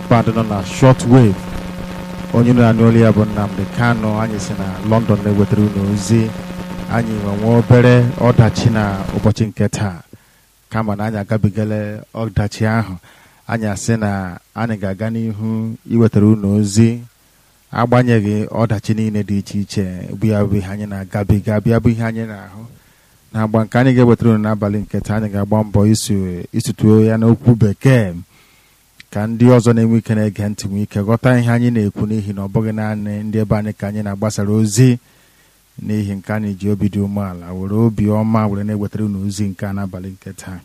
band nọ na short wave onye nọ na n'olu ya bụ Nnamdi Kanu anyị si na London na-ewetara unu ozi anyị nwenwe obere ọdachi na ụbọchị nke taa kama na anyị agabigala ọdachi ahụ anyị asị na anyị ga-aga n'ihu iwetara unu ozi agbanyeghị ọdachi niile dị iche iche bụ ya bụ ihe anyị na-agabiga bịa bụ ihe anyị na-ahụ na agba nke anyị ga-ewetara unu n'abalị nke taa anyị ga-agba mbọ isutuo ya n'okwu bekee ka ndị ọzọ na-enwe ike na-ege ntị nwee ike ghọta ihe anyị na-ekwu n'ihi na ọ bụghị naanị ndị ebe anyị ka anyị na-agbasara ozi n'ihi nke anyị ji obi dị umeala were obi ọma were na-ewetara unu ozi nke a n'abalị nke taa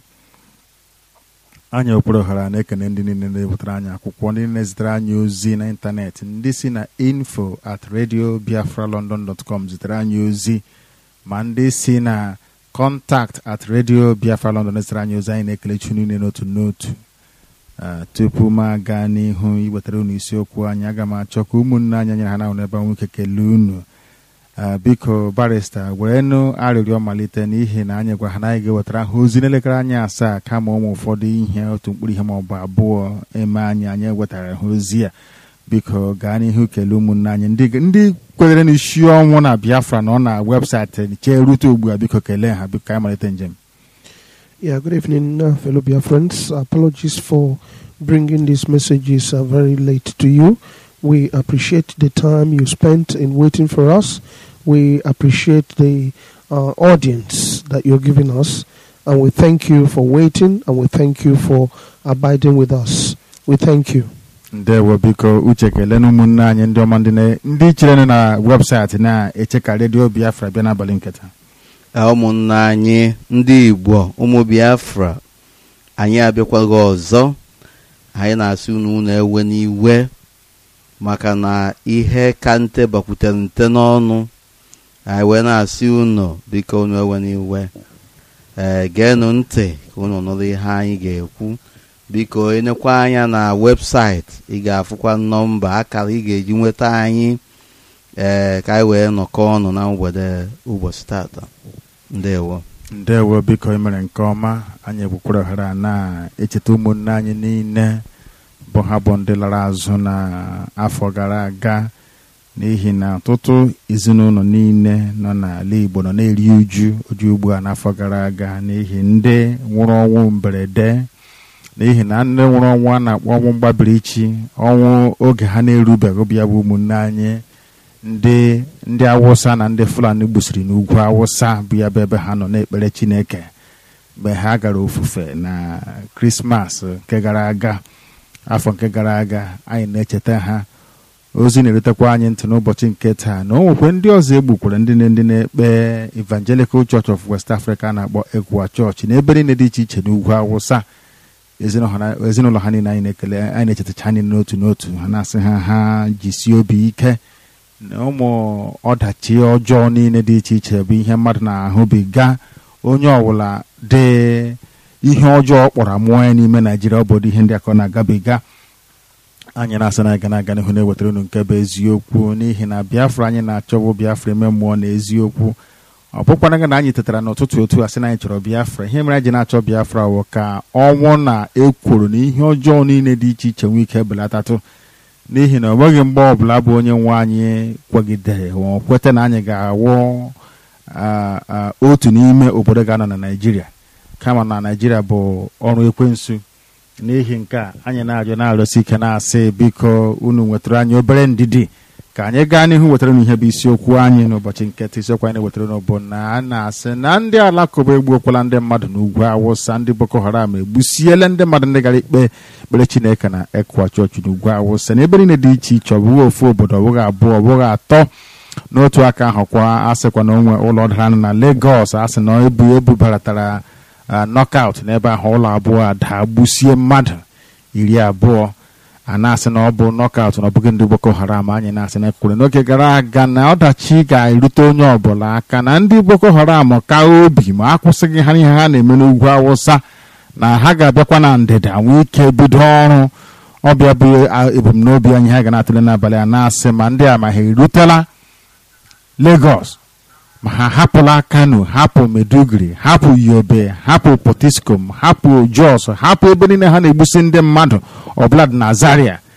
anyị okporo ọhara na-ekene ndị niile na-ewetara anyị akwụkwọ ndị na-ezitere anyị ozi n'ịntanetị ndị si na info at radio biafra london dot com zitere anyị ozi ma ndị si na contact at radio biafra london zitere anyị ozi anyị na-ekele chu niile n'otu n'otu tupu m aga n'ihu iwetara unu isiokwu anyị aga m achọ ka ụmụnne anyị nyere ha na ebe nwoke kelee unu biko barista werenụ arịrịọ malite n'ihi na anyị gwa ha na anyị ga-ewetara ha ozi n'elekere anyị asaa kama ụmụ ụfọdụ ihe otu mkpụrụ ihe ma ọ bụ abụọ eme anyị anyị ewetara ha ozi a biko gaa n'ihu kelee ụmụnne anyị ndị kwenyere n'isi ọnwụ na biafra na ọ na webụsaịtị chee rute ugbu a biko kelee ha biko ka anyị malite njem Yeah, good evening, uh, fellow Bia friends. Apologies for bringing these messages uh, very late to you. We appreciate the time you spent in waiting for us. We appreciate the uh, audience that you're giving us. And we thank you for waiting and we thank you for abiding with us. We thank you. ndewo biko uche kelee na ụmụnne anyị ndị ọma ndị chere na webụsaịtị na-eche ka redio biafra bịa n'abalị nketa ụmụnne anyị ndị igbo ụmụ biafra anyị abịakwaghị ọzọ anyị na-asị unu unu ewe n'iwe maka na ihe ka nte bakwutere nte n'ọnụ anyị wee na-asị unu biko unu ewe n'iwe ee geenụ ntị ka unu nụrụ ihe anyị ga-ekwu biko enekwa anya na webụsaịtị ị ga-afụkwa nọmba akara ị ga-eji nweta anyị ee ka anyị wee nọkọ ọnụ na mgbede ụbọchị tata ndewo ndewo biko emere nke ọma anyị egbukwara ohere na-echeta ụmụnne anyị niile bụ ha bụ ndị lara azụ n'afọ gara aga n'ihi na ọtụtụ ezinụlọ niile nọ n'ala Igbo nọ na-eri uju uju ugbu a n'afọ gara aga n'ihi ndị nwụrụ ọnwụ mberede n'ihi na ndị nwụrụ ọnwụ a na-akpọ ọnwụ mgbabirichi ọnwụ oge ha na-erubeghị bịa bụ ụmụnne anyị ndị ndị awụsa na ndị fulani gbusiri n'ugwu awụsa bụ ya bụ ebe ha nọ na-ekpere chineke mgbe ha gara ofufe na krismas nke gara aga afọ nke gara aga anyị na-echeta ha ozi na-erutekwa anyị ntị n'ụbọchị nke taa na o nwekwe ndị ọzọ egbukwere ndị ndị na-ekpe evangelical church of west africa na-akpọ egwa chọọchị n'ebe niile dị iche iche n'ugwu awụsa ezinụlọ ha niile anyị na-ekele anyị na-echetacha anyị n'otu n'otu ha na-asị ha ha jisie obi ike na ụmụ ọdachi ọjọọ niile dị iche iche bụ ihe mmadụ na-ahụbiga onye ọbụla dị ihe ọjọọ kpọrọ amụọ ya n'ime naijiria obodo ihe ndị akọ na-agabiga anyị na-asị na aga na-aga n'ihu na-ewetara unu nke bụ eziokwu n'ihi na biafra anyị na-achọbụ biafra eme mmụọ na eziokwu ọ bụkwana gị na anyị tetara n'ụtụtụ otu a sị na anyị chọrọ biafra ihe mere anyị ji na-achọ biafra wụ ka ọnwụ na ekworo na ihe ọjọọ niile dị iche iche nwee ike belatatụ n'ihi na ọ nweghị mgbe ọbụla bụ onye nwe anyị kwegidere kweta na anyị ga-awụ otu n'ime obodo ga-anọ na naijiria kama na naijiria bụ ọrụ ekwensu n'ihi nke a anyị na-ajụ na-arụsi ike na-asị biko unu nwetara anyị obere ndidi ka anyị gaa n'ihu wetara unu ihe bụ isiokwu anyị n'ụbọchị nketa isiokwu anyị na-ewetara unu bụ na a na-asị na ndị alakụba egbuokwala ndị mmadụ n'ugwu awụsa ndị boko haram egbusiele ndị mmadụ ndị gara ikpe ekpere chineke na ekwa chọọchị n'ugwu awụsa na ebe niile dị iche iche ọ bụghị ofu obodo ọ bụghị abụọ ọ bụghị atọ n'otu aka ahụ kwa asịkwa na onwe ụlọ dara na Lagos asị na ebu ebubaratara knockout n'ebe ahụ ụlọ abụọ ada gbusie mmadụ iri abụọ a na-asị na ọ bụ knockout na ọ bụghị ndị Boko Haram anyị na-asị na ekwure n'oge gara aga na ọdachi ga-erute onye ọbụla aka na ndị Boko Haram ka obi ma akwụsịghị ha ihe ha na-eme n'ugwu Awụsa na ha ga-abịakwa na ndịda nwee ike bido ọrụ ọbịa bụ ebumnobi anyị ha ga na-atụle n'abalị a na-asị ma ndị a ma ha erutela Lagos ma ha hapụla Kano hapụ Meduguri hapụ Yobe hapụ Potiskum hapụ Jos hapụ ebe niile ha na-egbusi ndị mmadụ ọbụla dị na Zaria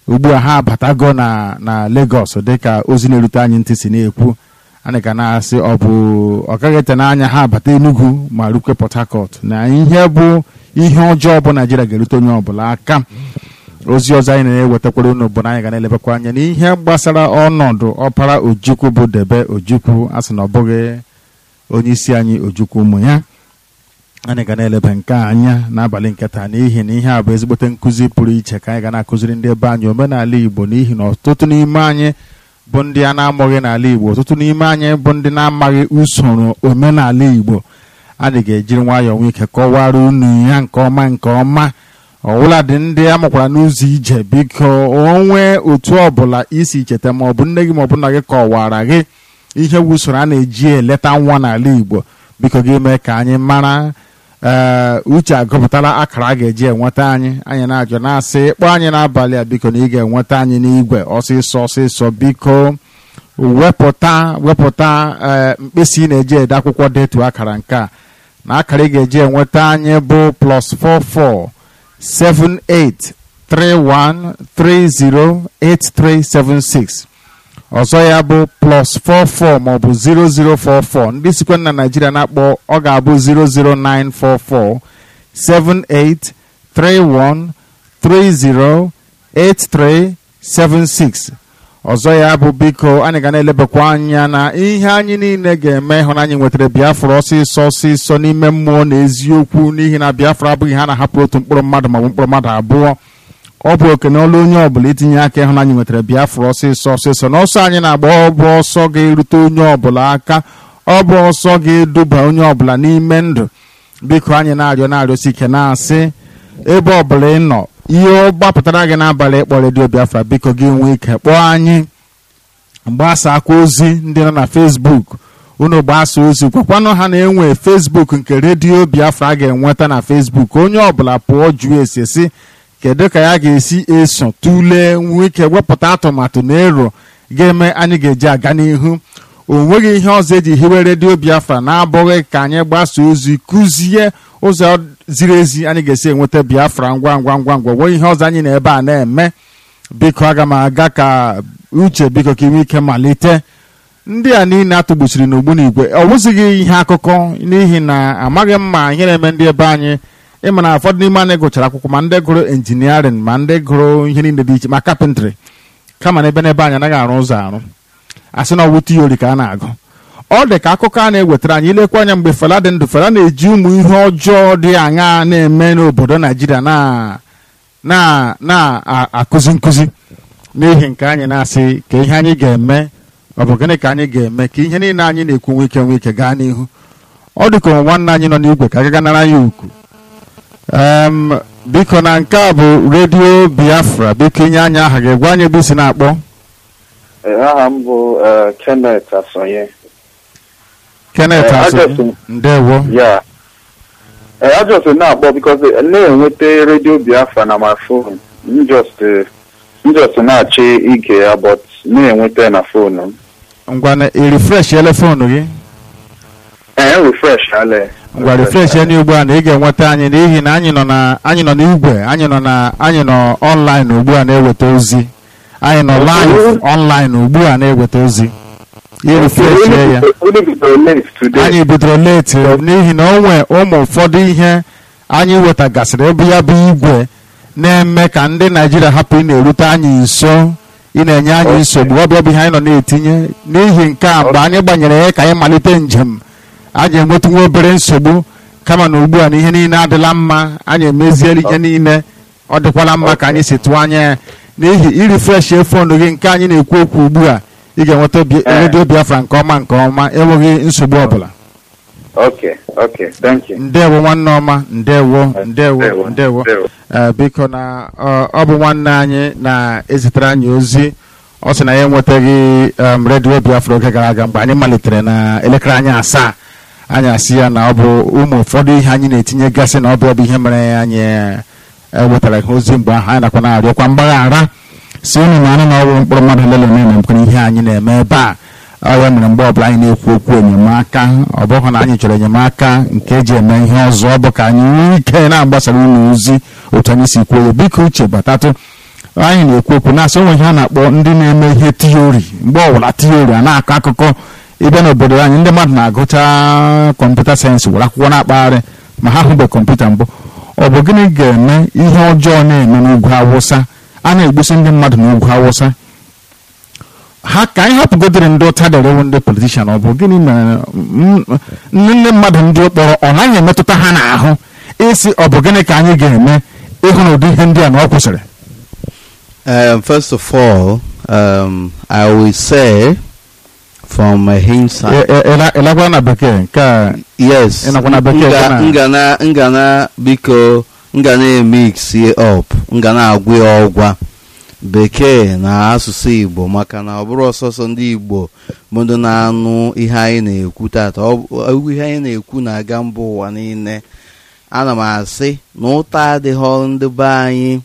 ugbu a ha abatago na na Lagos dịka ozi na-erute anyị ntị si na-ekwu anyị ka na-asị ọ bụ ọ gaghị ete n'anya ha abata Enugu ma rukwe Port Harcourt na ihe bụ ihe ọjọọ bụ Naijiria ga-erute onye ọbụla aka ozi ọzọ anyị na-ewetakwara unu bụ na anyị ga na-elebakwa anya n'ihe gbasara ọnọdụ ọpara Ojukwu bụ Debe Ojukwu a sị na ọ bụghị onye isi anyị Ojukwu ụmụ ya anyị ga na-eleba nke a anya n'abalị nke taa n'ihi na ihe a bụ ezigbote nkụzi pụrụ iche ka anyị ga na-akụziri ndị ebe anyị omenala Igbo n'ihi na ọtụtụ n'ime anyị bụ ndị a na-amụghị n'ala Igbo ọtụtụ n'ime anyị bụ ndị na-amaghị usoro omenala Igbo anyị ga-ejiri nwayọọ nwee ike kọwara unu ya nke ọma nke ọma ọwụla dị ndị a mụkwara n'ụzọ ije biko onwe otu ọbụla isi cheta ma ọ bụ nne gị ma ọ bụ nna gị kọwara gị ihe bụ usoro a na-eji eleta nwa n'ala Igbo biko gị mee ka anyị mara ee uche agụpụtala akara a ga-eji enweta anyị anyị na-ajụ na-asị ịkpọ anyị n'abalị a biko na ị ga-enweta anyị n'igwe ọsịsọ ọsịsọ biko wepụta wepụta ee mkpịsị ị na-eji ede akwụkwọ detu akara nke a na akara ị ga-eji enweta anyị bụ plus 44 78 31 30 8376 ọzọ ya bụ plus 44 maọbụ 0044 ndị sikwa na Naijiria na-akpọ ọ ga-abụ 00944 78 31 30 8376 ọzọ ya bụ biko anyị ga na-elebakwa anya na ihe anyị niile ga-eme hụ na anyị nwetara Biafra ọsịsọ ọsịsọ n'ime mmụọ na eziokwu n'ihi na Biafra abụghị ha na-ahapụ otu mkpụrụ mmadụ maọbụ mkpụrụ mmadụ abụọ ọ bụ oke na ọlụ onye ọbụla itinye aka ịhụ na anyị nwetara Biafra ọsịsọ ọsịsọ na ọsọ anyị na-agba ọ bụ ọsọ ga-erute onye ọbụla aka ọ bụ ọsọ ga-eduba onye ọbụla n'ime ndụ biko anyị na-arịọ na-arịọsi ike na-asị ebe ọbụla ị nọ ihe ọ gbapụtara gị n'abalị ịkpọ redio Biafra biko gị nwee ike kpọọ anyị mgbasa akwa ozi ndị nọ na Facebook unu gbasa ozi gwakwanụ ha na-enwe Facebook nke redio Biafra ga-enweta na Facebook onye ọbụla pụọ jụọ esi esi kedu ka ya ga-esi eso tụlee nwee ike wepụta atụmatụ na ero ga-eme anyị ga-eji aga n'ihu o nweghị ihe ọzọ eji hiwe redio Biafra na-abụghị ka anyị gbasa ozi kụzie ụzọ ziri ezi anyị ga-esi enweta Biafra ngwa ngwa ngwa ngwa nwee ihe ọzọ anyị na ebe a na-eme biko aga m aga ka uche biko ka inwe ike malite ndị a niile atụgbusiri n'ogbunigwe ọ wụzighị ihe akụkọ n'ihi na amaghị m ma ihe na-eme ndị ebe anyị ịma na ụfọdụ n'ime anyị gụchara akwụkwọ ma ndị gụrụ injiniarịn ma ndị gụrụ ihe niile dị iche ma kapịntrị kama na ebe n'ebe anyị anaghị arụ ụzọ arụ asị na ọwụ tiori ka a na-agụ ọ dị ka akụkọ a na-ewetara anyị ilekwa anya mgbe Fela dị ndụ Fela na-eji ụmụ ihe ọjọọ dị aṅaa na-eme n'obodo Naijiria na-akụzi nkụzi n'ihi nke anyị na-asị ka ihe anyị ga-eme ọ bụ gịnị ka anyị ga-eme ka ihe niile anyị na-ekwu nwe ike nwe ike gaa n'ihu ọ dị ka nwanne anyị nọ n'igwe ka agaga nara ya ukwu biko na nke a bụ redio Biafra biko inye anyị aha ga-egwa anyị ebe isi na-akpọ aha m bụ Kenneth Asonye Kenneth Eh, Asonye ajọsụ- ndewo ya I just na-akpọ because na-enweta redio Biafra na my phone m just eh, m just na-achọ ige ya but na-enweta ya na phone m ngwa na irifresh elefonu gị ee refresh ale ngwa refresh anyị ugbu a na ị ga-enweta anyị n'ihi na anyị nọ na anyị nọ n'igwe anyị nọ na anyị nọ online ugbu a na-eweta ozi anyị nọ live online ugbu a na-eweta ozi irifresh ya Unu bidoro late today anyị bidoro leti n'ihi na o nwe ụmụ ụfọdụ ihe anyị wetagasịrị ebe ya bụ igwe na-eme ka ndị naijiria hapụ ị na-erute anyị nso ị na-enye anyị Okay. nsogbu ọ bụ ihe anyị nọ na-etinye n'ihi nke a mgbe anyị gbanyere ya ka anyị malite njem anyị enwetanwe obere nsogbu kama na ugbu a na ihe niile adịla mma anyị emeziela ihe niile ọ dịkwala mma ka anyị si tụọ anya ya n'ihi irifresh fonu gị nke anyị na-ekwu okwu ugbu a ị ga-enweta Bi- Eh. redio biafra nke ọma nke ọma enweghị nsogbu ọbụla okay okay thank you ndewo nwanne ọma ndewo ndewo Ndewo, ndewo ndewo. Eh, biko na ọ ọ bụ nwanne anyị na-ezitere anyị ozi ọ sị na ya enwetaghị em, redio biafra oge gara aga mgbe anyị malitere na elekere anyị asaa anyị asị ya na ọ bụ ụmụ ụfọdụ ihe anyị na-etinye gasị na ọ bụ ọ bụ ihe mere anyị eh, ewetara ihe ozi mgbe ahụ anyị nakwa na-arịọkwa mgbaghara si unu na anụ na ọrụ mkpụrụ mmadụ lele na-emekwana ihe anyị na-eme ebe a ọ ya mere mgbe ọbụla anyị na-ekwu okwu enyemaka ọ bụghị na anyị chọrọ enyemaka nke eji eme ihe ọzọ ọ bụ ka anyị nwee ike na-agbasara unu ozi otu anyị si kwuo ya biko uche batatụ anyị na-ekwu okwu na-asị onwe ihe a na-akpọ ndị na-eme ihe tiori mgbe ọbụla tiori a na-akọ akụkọ ịbịa n'obodo anyị ndị mmadụ na-agụcha kọmputa sayensị were akwụkwọ na-akpagharị ma ha hụbe kọmputa mbụ ọ bụ gịnị ga-eme ihe ọjọọ na-eme n'ugwu awụsa a na-egbusi ndị mmadụ n'ugwu awụsa ha ka anyị hapụgodịrị ndị ụta derewo ndị politishan ọ bụ gịnị mere mm, ndị ndị mmadụ ndị kpọrọ ọ naghị emetụta ha n'ahụ isi ọ bụ gịnị ka anyị ga-eme ịhụ na ụdị ihe ndị a na ọ kwụsịrị Um, first of all, um, I will say from my hindsight, ịlakwa na bekee nke a yes, ị nakwa na bekee nga- kana- ngana ngana biko ngana emix up ngana agwụ ya ọgwa bekee na asụsụ igbo maka na ọ bụrụ ọsọsọ ndị igbo bụ ndị na-anụ ihe anyị na-ekwu tata ọ bụ- ihe anyị na-ekwu na-aga mba ụwa niile ana m asị na ụta adịghị ndị be anyị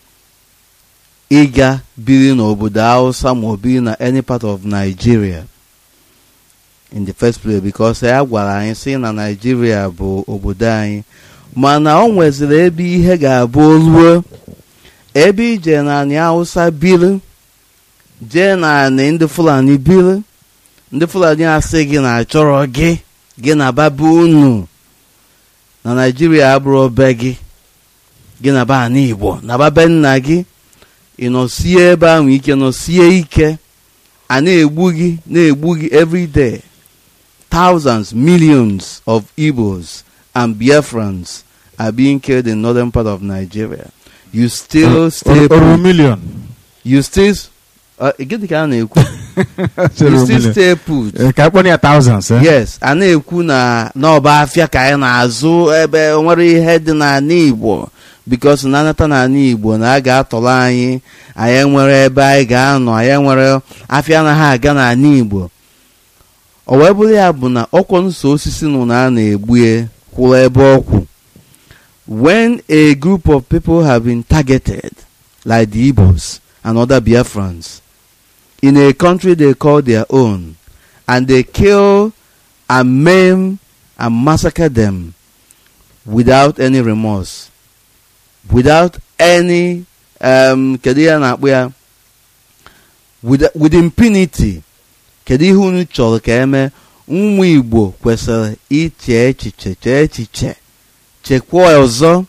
ịga biri n'obodo hausa ma ọ biri na any part of nigeria in the first place because ya gwara anyị sị na nigeria bụ obodo anyị mana ọ nweziri ebe ihe ga-abụ oluo ebe ije naanị hausa biri jee naanị ndị fulani biri ndị fulani asị gị na achọrọ gị gị na baba unu na naijiria abụrụ be gị gị na be ana igbo na babe nna gị ị nọsie ebe ahụ ike nọsie ike a na-egbu gị na-egbu gị every day thousands millions of igbos and biafrans are being killed in northern part of nigeria you still stay oru put milion you still uh, gịnị ka a na-ekwu you still stay put Ee, ka akpọrọ ya thousands eh? yes a na-ekwu na n'ọba afịa ka anyị na-azụ ebe nwere ihe dị n'ala igbo bikos na anata n'ala igbo na a ga-atọrọ anyị anyị nwere ebe anyị ga-anọ anyị nwere afịa anaghị aga n'ala igbo o wee bụrụ ya bụ na ọkwọ nso osisi nụ na a na-egbue kwụrụ ebe ọkwụ when a group of people have been targeted like the Igbos and other Biafrans in a country they call their own and they kill and maim and massacre them without any remorse, without any um, kedu ihe a na-akpọ ya with, with impunity kedu ihe unu chọrọ ka eme ụmụ Igbo kwesịrị iche echiche chee echiche chekwaa ọzọ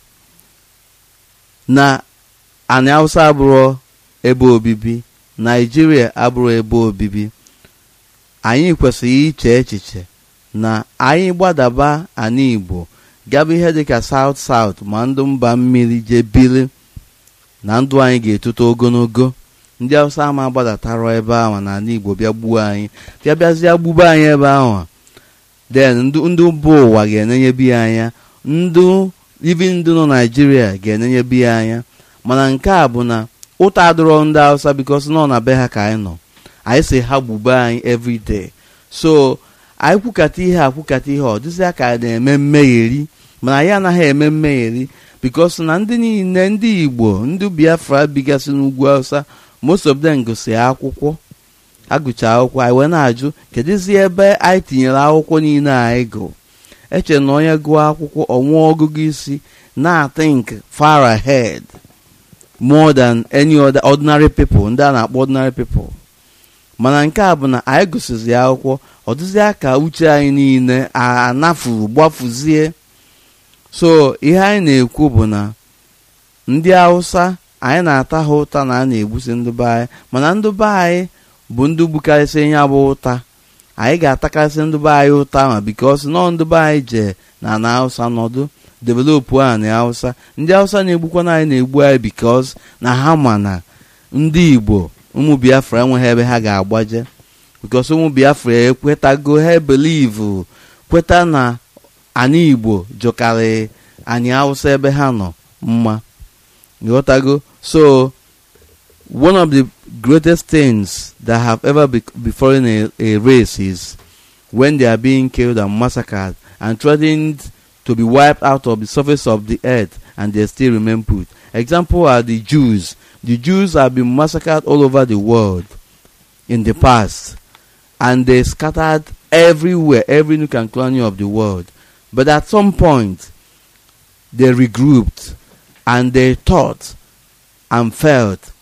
na anị Hausa abụrụ ebe obibi Naijiria abụrụ ebe obibi anyị kwesịrị iche echiche na anyị gbadaba ana Igbo gaba ihe dịka South South ma ndụ mba mmiri jee biri na ndụ anyị ga-etote ogologo ndị Hausa ama gbadatarọ ebe ahụ na ala Igbo bịa gbuo anyị bịa bịazie gbube anyị ebe ahụ then ndụ ndụ mba ụwa ga-enenyebi ya anya ndụ ibi ndụ nọ Naijiria ga-enenyebi ya anya mana nke a bụ na ụta adịrọ ndị Hausa bikos nọ na be ha ka anyị nọ anyị si ha gbube anyị everyday so anyị kwukata ihe akwukata ihe ọ dịzịa ka a na-eme mmegheri mana anyị anaghị eme mmegheri bikos na ndị niile ndị Igbo ndị Biafra bigasị n'ugwu Hausa most of them gụsị akwụkwọ agụcha akwụkwọ anyị wee na-ajụ kedụzi ebe anyị tinyere akwụkwọ niile anyị gụ eche na onye gụọ akwụkwọ ọnwụọ ọgụgụ isi na-think far ahead more than any other ordinary people ndị a na-akpọ ordinary people mana nke a bụ na anyị gụsịzi akwụkwọ ọ dịzịa ka uche anyị niile anafuru gbafuzie so ihe anyị na-ekwu bụ na ndị Hausa anyị na-ata ha ụta na a na-egbusi ndị be anyị mana ndị be anyị bụ ndị gbukarịsị ihe bụ ụta anyị ga-atakarịsị ndị be anyị ụta ma bikos nọ ndị be anyị jee na ana Hausa nọdụ developụ a na Hausa ndị Hausa na-egbukwana anyị na-egbu anyị bikos na ha ma na ndị Igbo ụmụ Biafra enweghị ebe ha ga-agbaje bikos ụmụ Biafra ekwetago ha believe kweta na anyị Igbo jụkarị anyị Hausa ebe ha nọ mma ghọtago so one of the greatest things that have ever be- befallen a, a race is when they are being killed and massacred and threatened to be wiped out of the surface of the earth and they still remain put. Example are the Jews. The Jews have been massacred all over the world in the past and they scattered everywhere, every nook and cranny of the world. But at some point, they regrouped and they thought and felt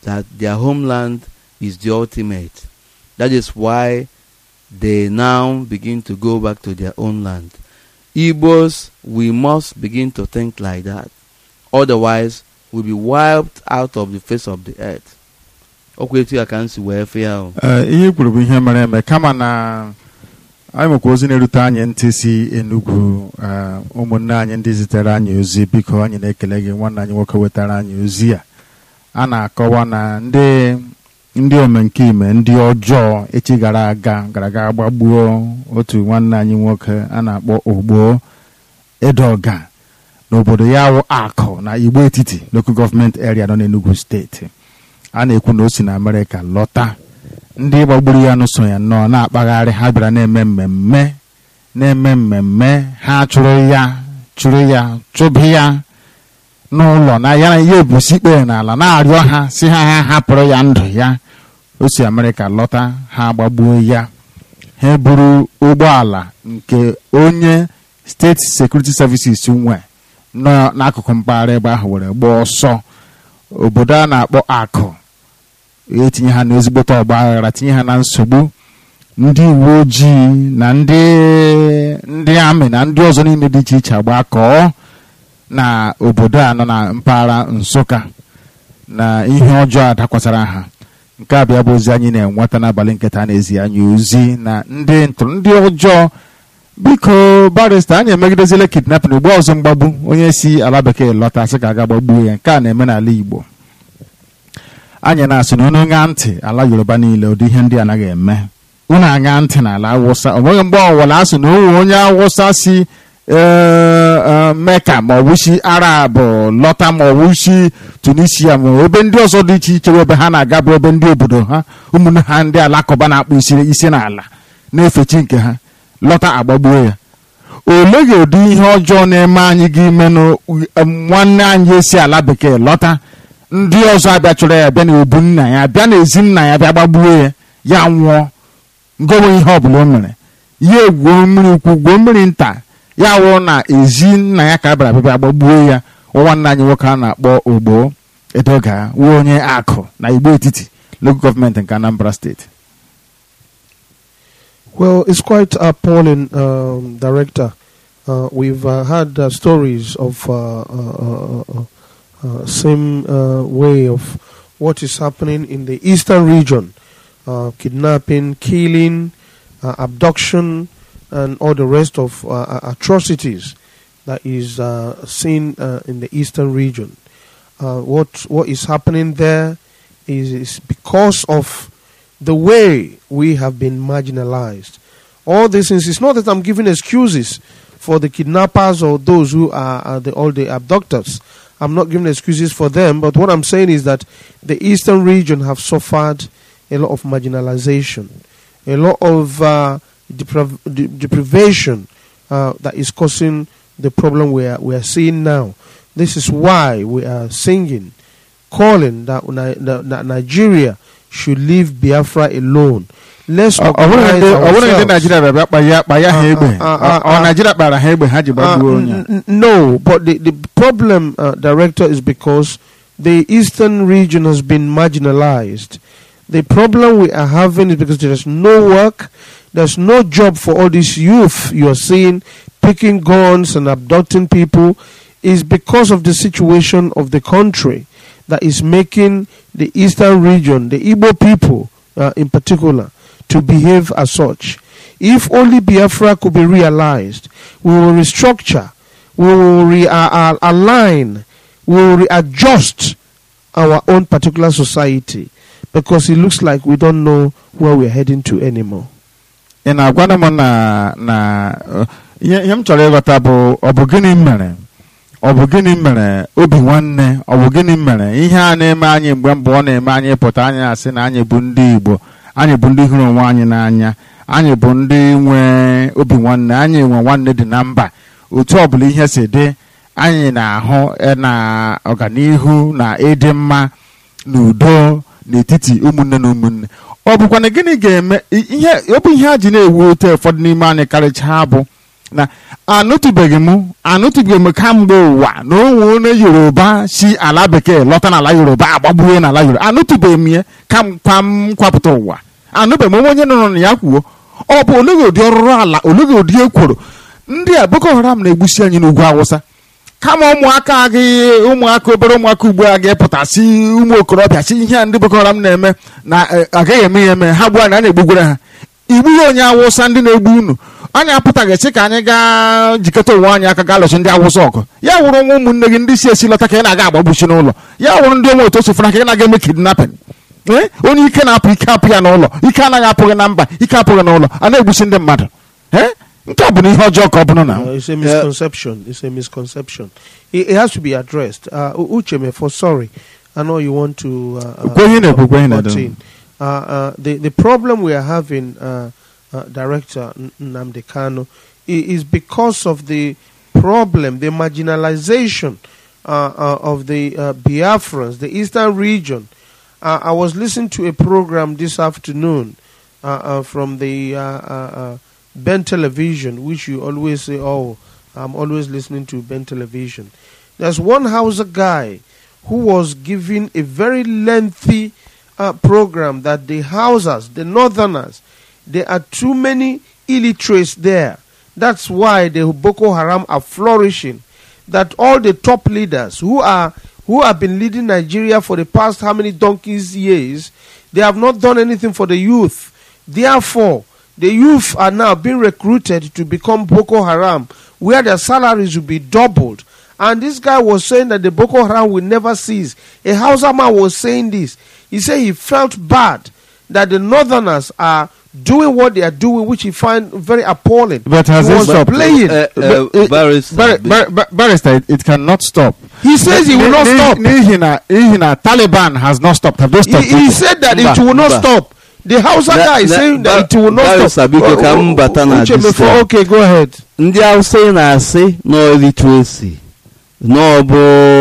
that their homeland is the ultimate. That is why they now begin to go back to their own land. Igbos, we must begin to think like that. Otherwise, we'll be wiped out of the face of the earth. okwu etu ya ka m si wee fịa o Ee, ihe i kwuru bụ ihe mere eme kama na anyị nwekwa ozi na-erute anyị ntị si Enugu ee, ụmụnne anyị ndị zitere anyị ozi biko anyị na-ekele gị nwanne anyị nwoke wetara anyị ozi a a na-akọwa na ndị ndị omenkime ndị ọjọọ echi gara aga gara aga gbagbuo otu nwanne anyị nwoke a na-akpọ ogbo edoga n'obodo ya wụ akụ na igbo etiti local government area nọ n'Enugu steeti a na-ekwu na o si na amerịka lọta ndị gbagburu ya nụso ya nnọọ na-akpagharị ha bịara na-eme mmemme na-eme mmemme ha chụrụ ya chụrụ ya chụbi ya n'ụlọ na ya na ya ebusi ikpere n'ala na-arịọ ha si ha ha hapụrụ ya ndụ ya o si amerịka lọta ha gbagbuo ya ha buru ụgbọala nke onye steeti sekuriti services nwe nọ n'akụkụ mpaghara ebe ahụ were gbaa ọsọ obodo a na-akpọ akụ etinye ha n'ezigbote ọgba aghara tinye ha na nsogbu ndị uwe ojii na ndị ndị amị na ndị ọzọ niile dị iche iche agbakọọ na obodo a nọ na mpaghara nsụka na ihe ọjọọ a dakwasara ha nke a bịa bụ ozi anyị na-enweta n'abalị nketa na-ezi anyị ozi na ndị ntụrụ ndị ọjọọ biko barista anyị emegidezila kidnapping ugbo ọzọ mgbagbu onye si ala bekee lọta sị ka aga gbagbuo ya nke a na-eme n'ala igbo anyị na-asị na unu ṅaa ntị ala yoruba niile ụdị ihe ndị anaghị eme unu aṅa ntị n'ala awụsa o nweghị mgbe ọwụla asị na owe onye awụsa si ee, ee, meka ma ọ bụ si arab lọta ma ọ bụ si tunisia ma ọ bụ ebe ndị ọzọ dị iche iche bụ ebe ha na-aga bụ ebe ndị obodo ha ụmụnne ha ndị alakụba na-akpụ isi isi n'ala na-efe chi nke ha lọta agbagbuo ya oleghị ụdị ihe ọjọọ na-eme anyị gị imenụ nwanne anyị esi ala bekee lọta ndị ọzọ abịa chọrọ ya bịa na obu nna ya bịa na ezi nna ya bịa gbagbuo ya ya nwụọ ngowe ihe ọbụla o mere ya egwuo mmiri ukwu gwuo mmiri nta ya wụrụ na ezi nna ya ka a bịara bịa gbagbuo ya nwanne anyị nwoke a na-akpọ ogbo edoga wuo onye akụ na igbo etiti local gọọmenti nke anambra steeti Well, it's quite appalling, um, Director. Uh, we've uh, had uh, stories of uh, uh, uh, uh, same uh, way of what is happening in the eastern region: uh, kidnapping, killing, uh, abduction, and all the rest of uh, atrocities that is uh, seen uh, in the eastern region. Uh, what what is happening there is, is because of the way we have been marginalized. All these things, it's not that I'm giving excuses for the kidnappers or those who are, are the, all the abductors. I'm not giving excuses for them, but what I'm saying is that the eastern region have suffered a lot of marginalization, a lot of uh, deprav- de- deprivation uh, that is causing the problem we are, we are seeing now. This is why we are singing, calling that, Ni- that, that Nigeria should leave Biafra alone. Let's ọ ọ bụrụ organize ndị- ọ bụrụ ndị ourselves. naijiria bịa bịa kpa ya kpa ya ha egbe Ah, ah, Ọ- ọ ah, naijiria kpara ha egbe ha ji Uh, gbagbuo onye n- n- no, but the, the problem, uh, Director, is because the eastern region has been marginalized. The problem we are having is because there is no work, there's no job for all this youth you are seeing picking guns and abducting people, is because of the situation of the country that is making the eastern region, the Igbo people uh, in particular, to behave as such. If only Biafra could be realized, we will restructure, we will re- uh, uh, align, we will readjust our own particular society because it looks like we don't know where we're heading to anymore. ị na-agwana m na na uh, ihe ihe m chọrọ ịghọta bụ ọ bụ gịnị mere ọ bụ gịnị mere obi nwanne ọ bụ gịnị mere ihe a na-eme anyị mgbe mbụ ọ na-eme anyị pụta anyị asị na anyị bụ ndị igbo anyị bụ ndị hụrụ onwe anyị n'anya anyị bụ ndị nwe obi nwanne anyị nwe nwanne dị na mba otu ọbụla ihe si dị anyị na-ahụ eh, na ọganihu na ịdị mma na udo n'etiti ụmụnne na ụmụnne ọ bụkwana gịnị ga-eme i- ihe ọ bụ ihe a ji na-ewu ote ụfọdụ n'ime anyị karịchaa bụ na anụtụbeghị m anụtụbeghị m kamgbe ụwa na onwe onye yoruba si ala bekee lọta n'ala yoruba agbagbuo n'ala yoruba anụtụbeghị m ya kamkwa m kwapụta ụwa anụbeghị m onwe onye nọ na ya kwuo ọ bụ olega ụdị ọrụrụ ala olega ụdị ekworo ndị a boko haram na-egbusi anyị n'ugwu awụsa kama ụmụaka gị ụmụaka obere ụmụaka ugbu a ga-epụtasị ụmụ okorobịa si ihe a ndị boko haram na-eme na eh, agaghị eme ya eme ha gbuo anyị a na-egbugwere ha igbughị onye awụsa ndị na-egbu unu anyị apụtaghị sị ka anyị gaa jikọta onwe anyị aka gaa lụsị ndị awụsa ọgụ ya wụrụ nwa ụmụnne gị ndị si esi lọta ka ị na-aga agbagbuchi n'ụlọ ya wụrụ ndị onwe otu o sofụra ka ị na-aga eme kidnapping ee onye ike na-apụ ike apụ ya n'ụlọ ike anaghị apụghị na mba ike apụghị n'ụlọ a na-egbusi ndị mmadụ ee nke a bụ na ihe ọjọọ ka ọ bụrụ na Uh, it's a misconception. It's a misconception. It, it has to be addressed. Uh, U- Ucheme, for sorry, I know you want to. Uh, uh, Kwenye na-ekwu, kwenye butt na-ekwu. in. Uh, uh, the the problem we are having, uh, uh, Director N- Nnamdi Kanu, i- is because of the problem, the marginalization uh, uh, of the uh, Biafrans, the eastern region. Uh, I was listening to a program this afternoon uh, uh, from the uh, uh, uh, Ben Television, which you always say, "Oh, I'm always listening to Ben Television." There's one Hausa guy who was giving a very lengthy uh, program that the Hausas, the Northerners, there are too many illiterates there. That's why the Boko Haram are flourishing. That all the top leaders who are who have been leading Nigeria for the past how many donkeys years, they have not done anything for the youth. Therefore, the youth are now being recruited to become Boko Haram, where their salaries will be doubled. And this guy was saying that the Boko Haram will never cease. A Hausa man was saying this. He said he felt bad that the Northerners are doing what they are doing, which he find very appalling. But has he it was stopped? playing. Uh, uh, But it- barrister, Bar- bar- bar- barrister, it, it cannot stop. he says he will not N'ihi- stop. N'ihi na n'ihi na Taliban has not stopped. Have they He, stopped? he it? said that Mba, it will not mba. stop. The Hausa Na- guy is na- saying that Bar- it will not Barrister, stop. biko ka m bata na Uche, this before- one. okay, go ahead. ndị hausa ị na-asị nọ literacy na ọ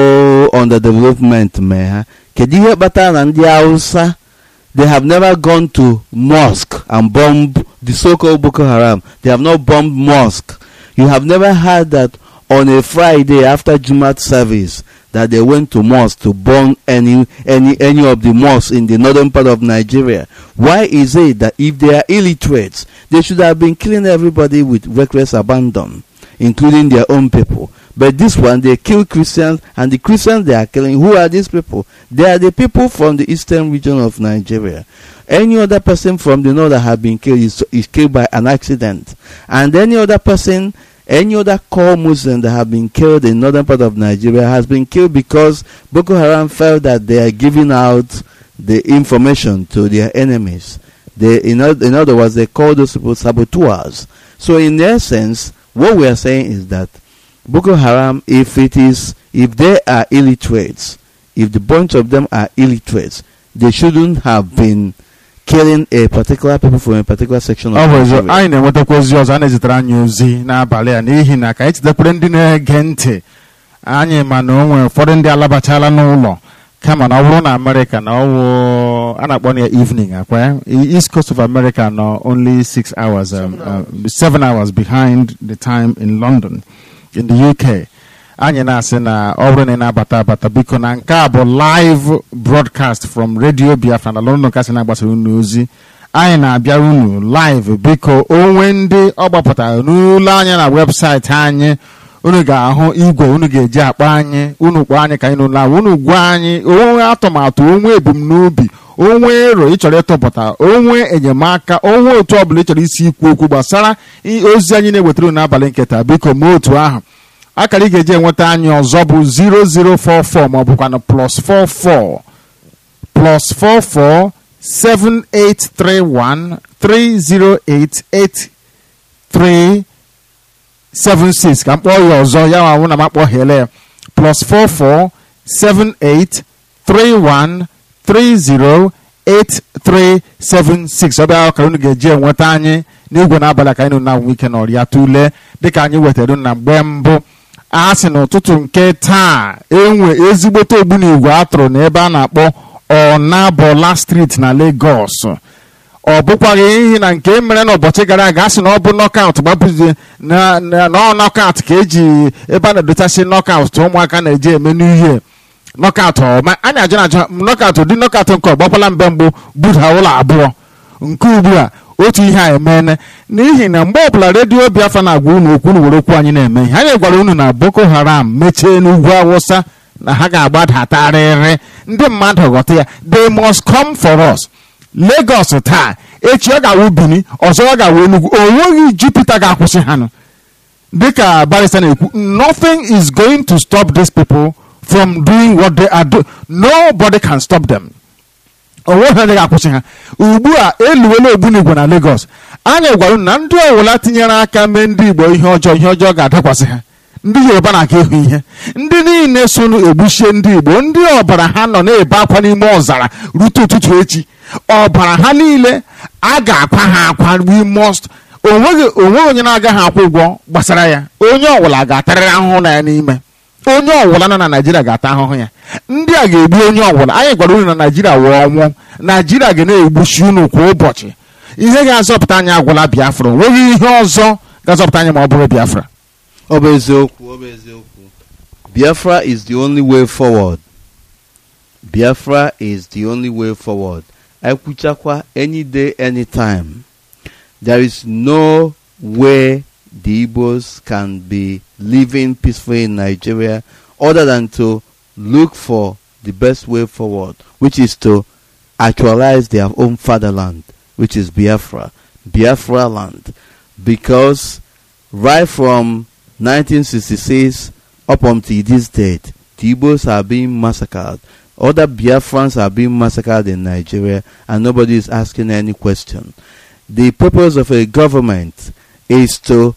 bụ underdevelopment mee ha kedu ihe kpatara na ndị hausa they have never gone to mosque and bomb the so-called boko haram they have not bombed mosque you have never heard that on a friday after jumat service that they went to mosque to burn any any any of the mosques in the northern part of nigeria why is it that if they are illiterates they should have been killing everybody with reckless abandon including their own people. But this one, they kill Christians, and the Christians they are killing, who are these people? They are the people from the eastern region of Nigeria. Any other person from the north that have been killed is, is killed by an accident. And any other person, any other core Muslim that have been killed in northern part of Nigeria has been killed because Boko Haram felt that they are giving out the information to their enemies. They, in, oth- in other words, they call those people saboteurs. So in essence, what we are saying is that Boko Haram, if it is, if they are illiterates, if the bunch of them are illiterates, they shouldn't have been killing a particular people from a particular section of ọ bụ ezo Nigeria. anyị na-enwetakwa ozi ọzọ a na-ezitere anyị ozi n'abalị a n'ihi na ka anyị chetakwere ndị na-ege ntị anyị ma na o nwere ụfọdụ ndị alabachala n'ụlọ kama na ọ bụrụ na amerịka na ọwụ a na-akpọ ya evening akwa ya east coast of america nọ only six hours um, uh, seven hours behind the time in london in the uk anyị na-asị na ọ bụrụ na ị na-abata abata biko na nke a bụ live broadcast from radio biafra na london kasị na-agbasara unu ozi anyị na-abịara unu live biko onwe ndị ọ gbapụtara n'ụlọ anya na webụsaịtị anyị unu ga-ahụ igwe unu ga-eji akpọ anyị unu kpọọ anyị ka anyị n'ụlọ ahụ unu gwa anyị onwe atụmatụ onwe ebumnobi onwe ero ị chọrọ ịtụpụta onwe enyemaka onwe otu ọbụla ị chọrọ isi ikwu okwu gbasara i- ozi anyị na-ewetara unu n'abalị nketa biko mee otu ahụ akara ị ga-eji enweta anyị ọzọ bụ 0044 ma ọ bụkwanụ plus 44 plus 44 7831 308 8376 ka m kpọọ ya ọzọ ya nwa na m akpọghele ya plus 44 78 31 30 8376 ọ bịa akara unu ga-eji enweta anyị n'igwe n'abalị ka anyị nọ na-anwụ ike n'ọrịa tụlee dịka anyị wetara na mgbe mbụ a sị n'ụtụtụ nke taa enwe ezigbote ogbunigwe atụrụ n'ebe a na-akpọ ọnabola street na Lagos ọ bụkwaghị ihe na nke mere n'ụbọchị gara aga a sị na ọ bụ nọkaụt gbapụzie na na na ọ nọkaụt ka eji ebe a na-edochasị nọkaụt ụmụaka na-eji eme n'ihe nọkaụt ọma anyị ajụ na ajụ nọkaụt ụdị nọkaụt nke ọgbakwala mbe mbụ buda ụlọ abụọ nke ugbu a otu ihe a emeene n'ihi na mgbe ọbụla redio biafra na-agwa unu okwu unu were okwu anyị na-eme ihe anyị gwara unu na boko haram mechie n'ugwu awụsa na ha ga-agbadatarịrị ndị mmadụ ghọta ya they must come for us Lagos taa echi ọ ga-awụ Bini ọzọ ọ ga-awụ Enugu o nweghị Jupiter ga-akwụsị ha nụ dịka barista na-ekwu nothing is going to stop these people from doing what they are doing nobody can stop them onweghị onye ga-akwụsị ha ugbu a eluwela ogbunigwe na Lagos anyị gwara unu na ndị ọwụla tinyere aka mee ndị Igbo ihe ọjọọ ihe ọjọọ ga-adakwasị ha ndị Yoruba na-aga ịhụ ihe ndị niile so egbuchie ndị Igbo ndị ọbara ha nọ na-ebe akwa n'ime ọzara rute ụtụtụ echi ọbara ha niile a ga-akwa ha akwa we must onweghị onweghị onye na-agaghị akwụ ụgwọ gbasara ya onye ọbụla ga-atarịrị ahụhụ na ya n'ime onye ọbụla nọ na naijiria ga-ata ahụhụ ya ndị a ga-egbu onye ọbụla anyị gwara unu na naijiria wụọ ọnwụ naijiria ga na-egbuchi unu kwa ụbọchị ihe ga-azọpụta anyị agwụla biafra onweghị ihe ọzọ ga-azọpụta anyị ma ọ bụrụ biafra ọ bụ eziokwu ọ bụ eziokwu biafra is the only way forward biafra is the only way forward ekwuchakwa any day anytime there is no way the igbos can be living peacefully in nigeria other than to look for the best way forward which is to actualize their own fatherland which is biafra biafra land because right from 1966 up until this date, the Igbos are being massacred. Other Biafrans are being massacred in Nigeria, and nobody is asking any question. The purpose of a government is to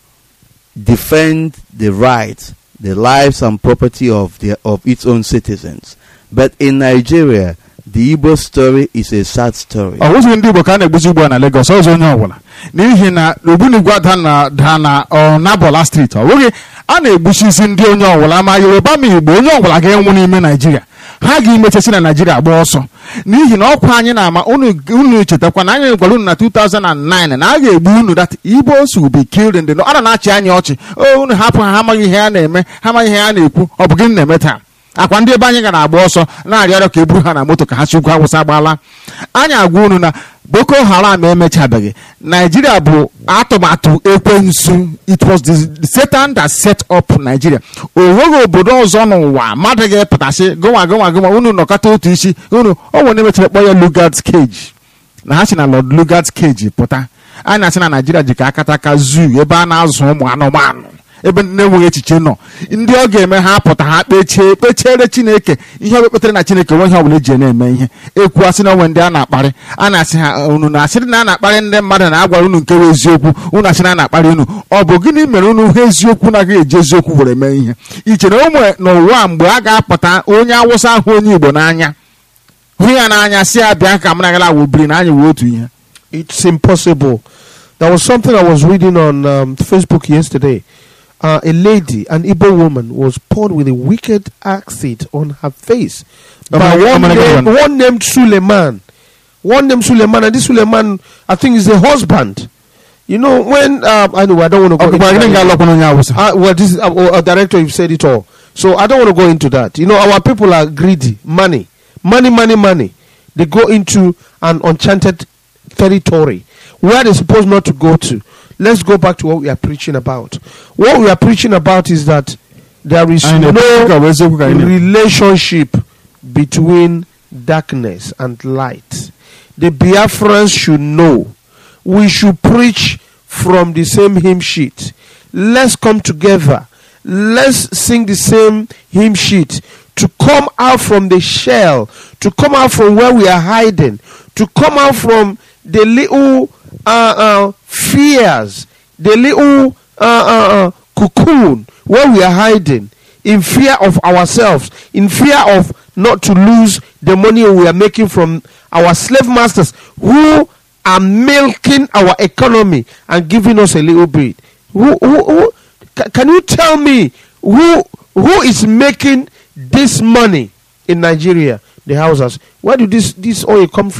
defend the rights, the lives and property of the of its own citizens. But in Nigeria, the Igbo story is a sad story. ọ bụghị ndị igbo ka a na-egbuzi ugbu a na Lagos ọzọ onye ọbụla n'ihi na ogbunigwe ada na da na ọnabola steeti ọ bụghị a na-egbuchisi ndị onye ọbụla ma yoruba ma igbo onye ọbụla ga-enwu n'ime naijiria ha ga-emechasi na naijiria gba ọsọ n'ihi na ọkwa anyị na-ama unu unu chetakwa na anyị gwara unu na 2009 na a ga-egbu unu dat igbo will be killed in the north. a na na-achị anyị ọchị o unu hapụ ha ha amaghị ihe ha na-eme ha amaghị ihe ha na-ekwu ọ bụ gịnị na-eme taa akwa ndị ebe anyị ga na-agba ọsọ na-arịọ arịọ ka e buru ha na moto ka ha si ugwu awụsa gbala anyị agwa unu na boko haram emechabeghị naijiria bụ atụmatụ ekwensu it was the satan that set up nigeria o nweghị obodo ọzọ n'ụwa mmadụ ga-epụtasị gụnwa gụnwa gụnwa unu nọkọta otu isi unu o nwere emechara kpọ ya lugard cage na ha si na lord lugard cage pụta a na-asị na naijiria ji ka akata aka zoo ebe a na-azụ ụmụ anụmanụ ebe ndị na-enweghị echiche nọ ndị ọ ga-eme ha pụta ha kpechie kpechiere chineke ihe ọ kpetere na chineke nwe ihe ọbụla eji na-eme ihe ekwu asị na onwe ndị a na-akparị a na-asị ha unu na-asịrị na a na-akparị ndị mmadụ na-agwara unu nke bụ eziokwu unu asị na a na-akparị unu ọ bụ gịnị mere unu ha eziokwu na-agaghị eji eziokwu were mee ihe iche na ụmụ n'ụwa mgbe a ga-apụta onye awụsa ahụ onye igbo n'anya hụ ya n'anya si abịa ka m nagara awụbiri na anyị wee otu ihe It's impossible. There was something I was reading on um, Facebook yesterday. Uh, a lady, an Igbo woman, was poured with a wicked acid on her face Oh by my- oh one, my name, God. one named Suleiman. One named Suleiman, and this Suleiman, I think, is the husband. You know, when um, I know I don't want to ọ go. bụkwa gịnị into that. ga-alọkwa n'onye awụsa Uh, well, this is uh, uh, director. You've said it all, so I don't want to go into that. You know, our people are greedy, money, money, money, money. They go into an enchanted territory where they're supposed not to go to. Let's go back to what we are preaching about. What we are preaching about is that there is Anyị na-ekwu ka ọ bụ eziokwu ka anyị no na-ekwu. relationship between darkness and light. The Biafrans should know. We should preach from the same hymn sheet. Let's come together. Let's sing the same hymn sheet. To come out from the shell, to come out from where we are hiding, to come out from the little uh, uh, fears, the little uh, uh, uh, cocoon where we are hiding in fear of ourselves, in fear of not to lose the money we are making from our slave masters who are milking our economy and giving us a little bit. Who, who, who, ca- can you tell me who who is making this money in Nigeria? The houses. Where did this this oil come from?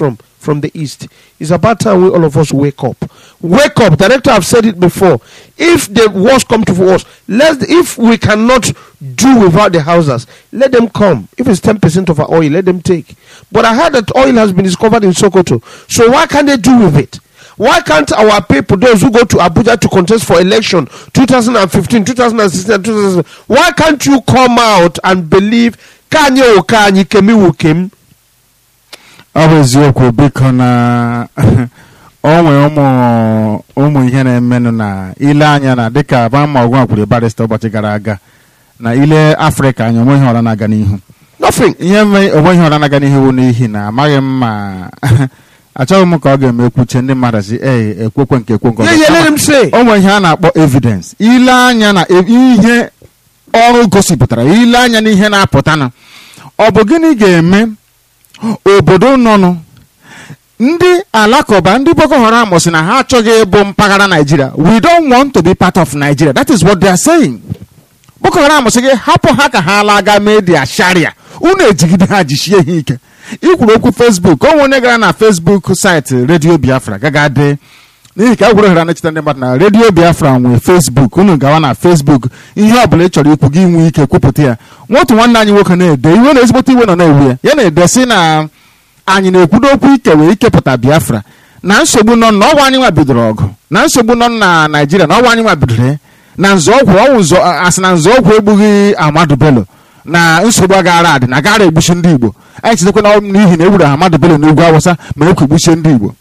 from the east. It's about time we all of us wake up. Wake up. Director, I've said it before. If the worst come to worst, let if we cannot do without the houses, let them come. If it's ten percent of our oil, let them take. But I heard that oil has been discovered in Sokoto. So why can't they do with it? Why can't our people, those who go to Abuja to contest for election 2015, 2016, 2000, why can't you come out and believe Kanye Okanyi Kemi Wukim? ọ bụ eziokwu biko na o nwere ụmụ ụmụ ihe na-emenụ na ile anya na dịka bama ọgwụ kwuru barista ụbọchị gara aga na ile afrịka anya onweghị ọra na-aga n'ihu Nothing. ihe me onweghị ọra na-aga n'ihu bụ n'ihi na amaghị m ma achọghị m ka ọ ga-eme ekwuche ndị mmadụ si ee ekwekwe nke ekwe nke Yeah, ọzọ." yeah, let him say. o nwere ihe a na-akpọ evidence ile anya na e- ihe ọrụ gosipụtara ile anya na ihe na-apụta na ọ bụ gịnị ga-eme obodo nọnụ ndị alakụba ndị boko haram sị na ha achọghị ịbụ mpaghara naijiria we don't want to be part of nigeria that is what they are saying boko haram sị gị hapụ ha ka ha laga mee dia sharia unu ejigide ha jisie ha ike ikwuru okwu facebook o nwere onye gara na facebook site redio biafra gaga dee n'ihi ka egwuregwu ha na-echeta ndị mmadụ na redio biafra nwee facebook unu gawa na facebook ihe ọ bụla ị chọrọ ikwu gị nwee ike kwupụta ya nwotu nwanne anyị nwoke na-ede iwe na ezigbote iwe nọ na-ewu ya ya na-ede sị na anyị na-ekwudo okwu ike wee ikepụta biafra na nsogbu nọ na ọnwa anyị nwa bidoro ọgụ na nsogbu nọ na naijiria na ọnwa anyị nwa bidoro ya na nzọọgwụ ọnwụ nzọ asị na nzọọgwụ egbughị amadu bello na nsogbu agaghara adị na agaghara egbuchi ndị igbo anyị chetakwa na ọ bụ n'ihi na egburu amadu bello n'ugwu awụsa ma ekwu egbuchie ndị igbo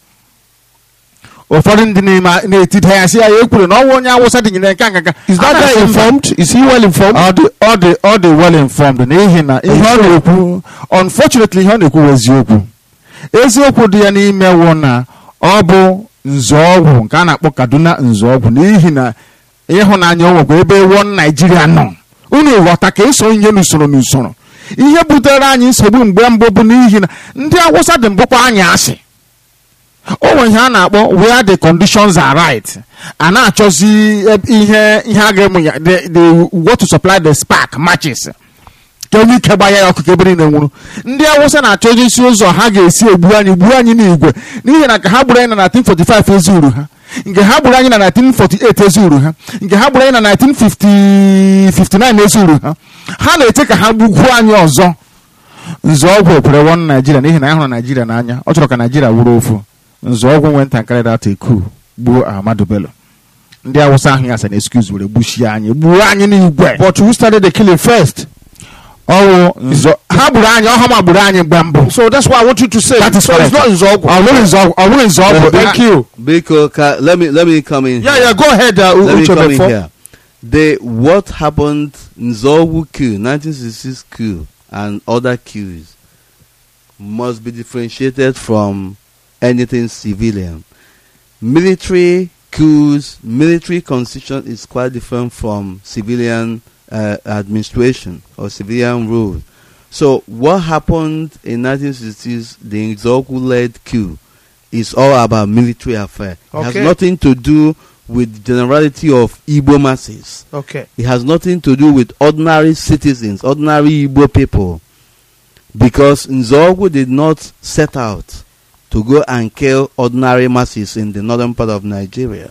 ụfọdụ ndị na-eme- na-etide ya sị ya ya ekwuru na ọnwa onye awụsa dịnyere nke nka Is that guy informed? Is he well informed? ọ dị ọ dị ọ dị well informed n'ihi na ihe ọ na-ekwu unfortunately ihe ọ na-ekwu bụ eziokwu eziokwu dị ya n'ime wụ na ọ bụ nzọọgwụ nke a na-akpọ kaduna nzọọgwụ n'ihi na ịhụnanya o nwekwa ebe wọ naijiria nọ unu ghọta ka eso ihe n'usoro n'usoro ihe butere anyị nsogbu mgbe mbụ bụ n'ihi na ndị awụsa dị mbụkwa anyị asị o nwere ihe a na-akpọ where the conditions are right a na-achọzi eb- ihe ihe a ga-emu ya the the what to supply the spark matches ka onye ike gbanye ya ọkụ ka ebe niile nwụrụ ndị awụsa na-achọzi isi ụzọ ha ga-esi egbu anyị gbuo anyị n'igwe n'ihi na ka ha gburu anyị na 1945 ezuru ha nke ha gburu anyị na 1948 ezuru ha nke ha gburu anyị na 1959 ezuru ha ha na-eche ka ha gbugwuo anyị ọzọ nzọọgwụ ekwere won naijiria n'ihi na ya hụrụ naijiria n'anya ọ chọrọ ka naijiria wụrụ ofu nzọọgwụ nwee ntakịrị data eku gbuo ahmadu bello ndị awụsa ahụ ya sị na excuse were gbuchie anyị gbuo anyị n'igwe But who started the killing first? ọwụ nzọ ha gburu anyị ọhụma gburu anyị mgbe mbụ So that's why I want you to say. That is so it's correct. not Nzogo. ọ bụrụ nzọọgwụ ọ bụrụ nzọọgwụ Thank you. Biko, ka, let me let me come in. Yeah, here. yeah. Go ahead, uh, let me Uche come in Befo. here. The what happened Nzowu coup, 1966 coup, and other coups must be differentiated from anything civilian. Military coups, military constitution is quite different from civilian uh, administration or civilian rule. So what happened in 1960s, the Nzogu-led coup, is all about military affair. It has Okay. nothing to do with the generality of Igbo masses. Okay. It has nothing to do with ordinary citizens, ordinary Igbo people. Because Nzogu did not set out to go and kill ordinary masses in the northern part of Nigeria.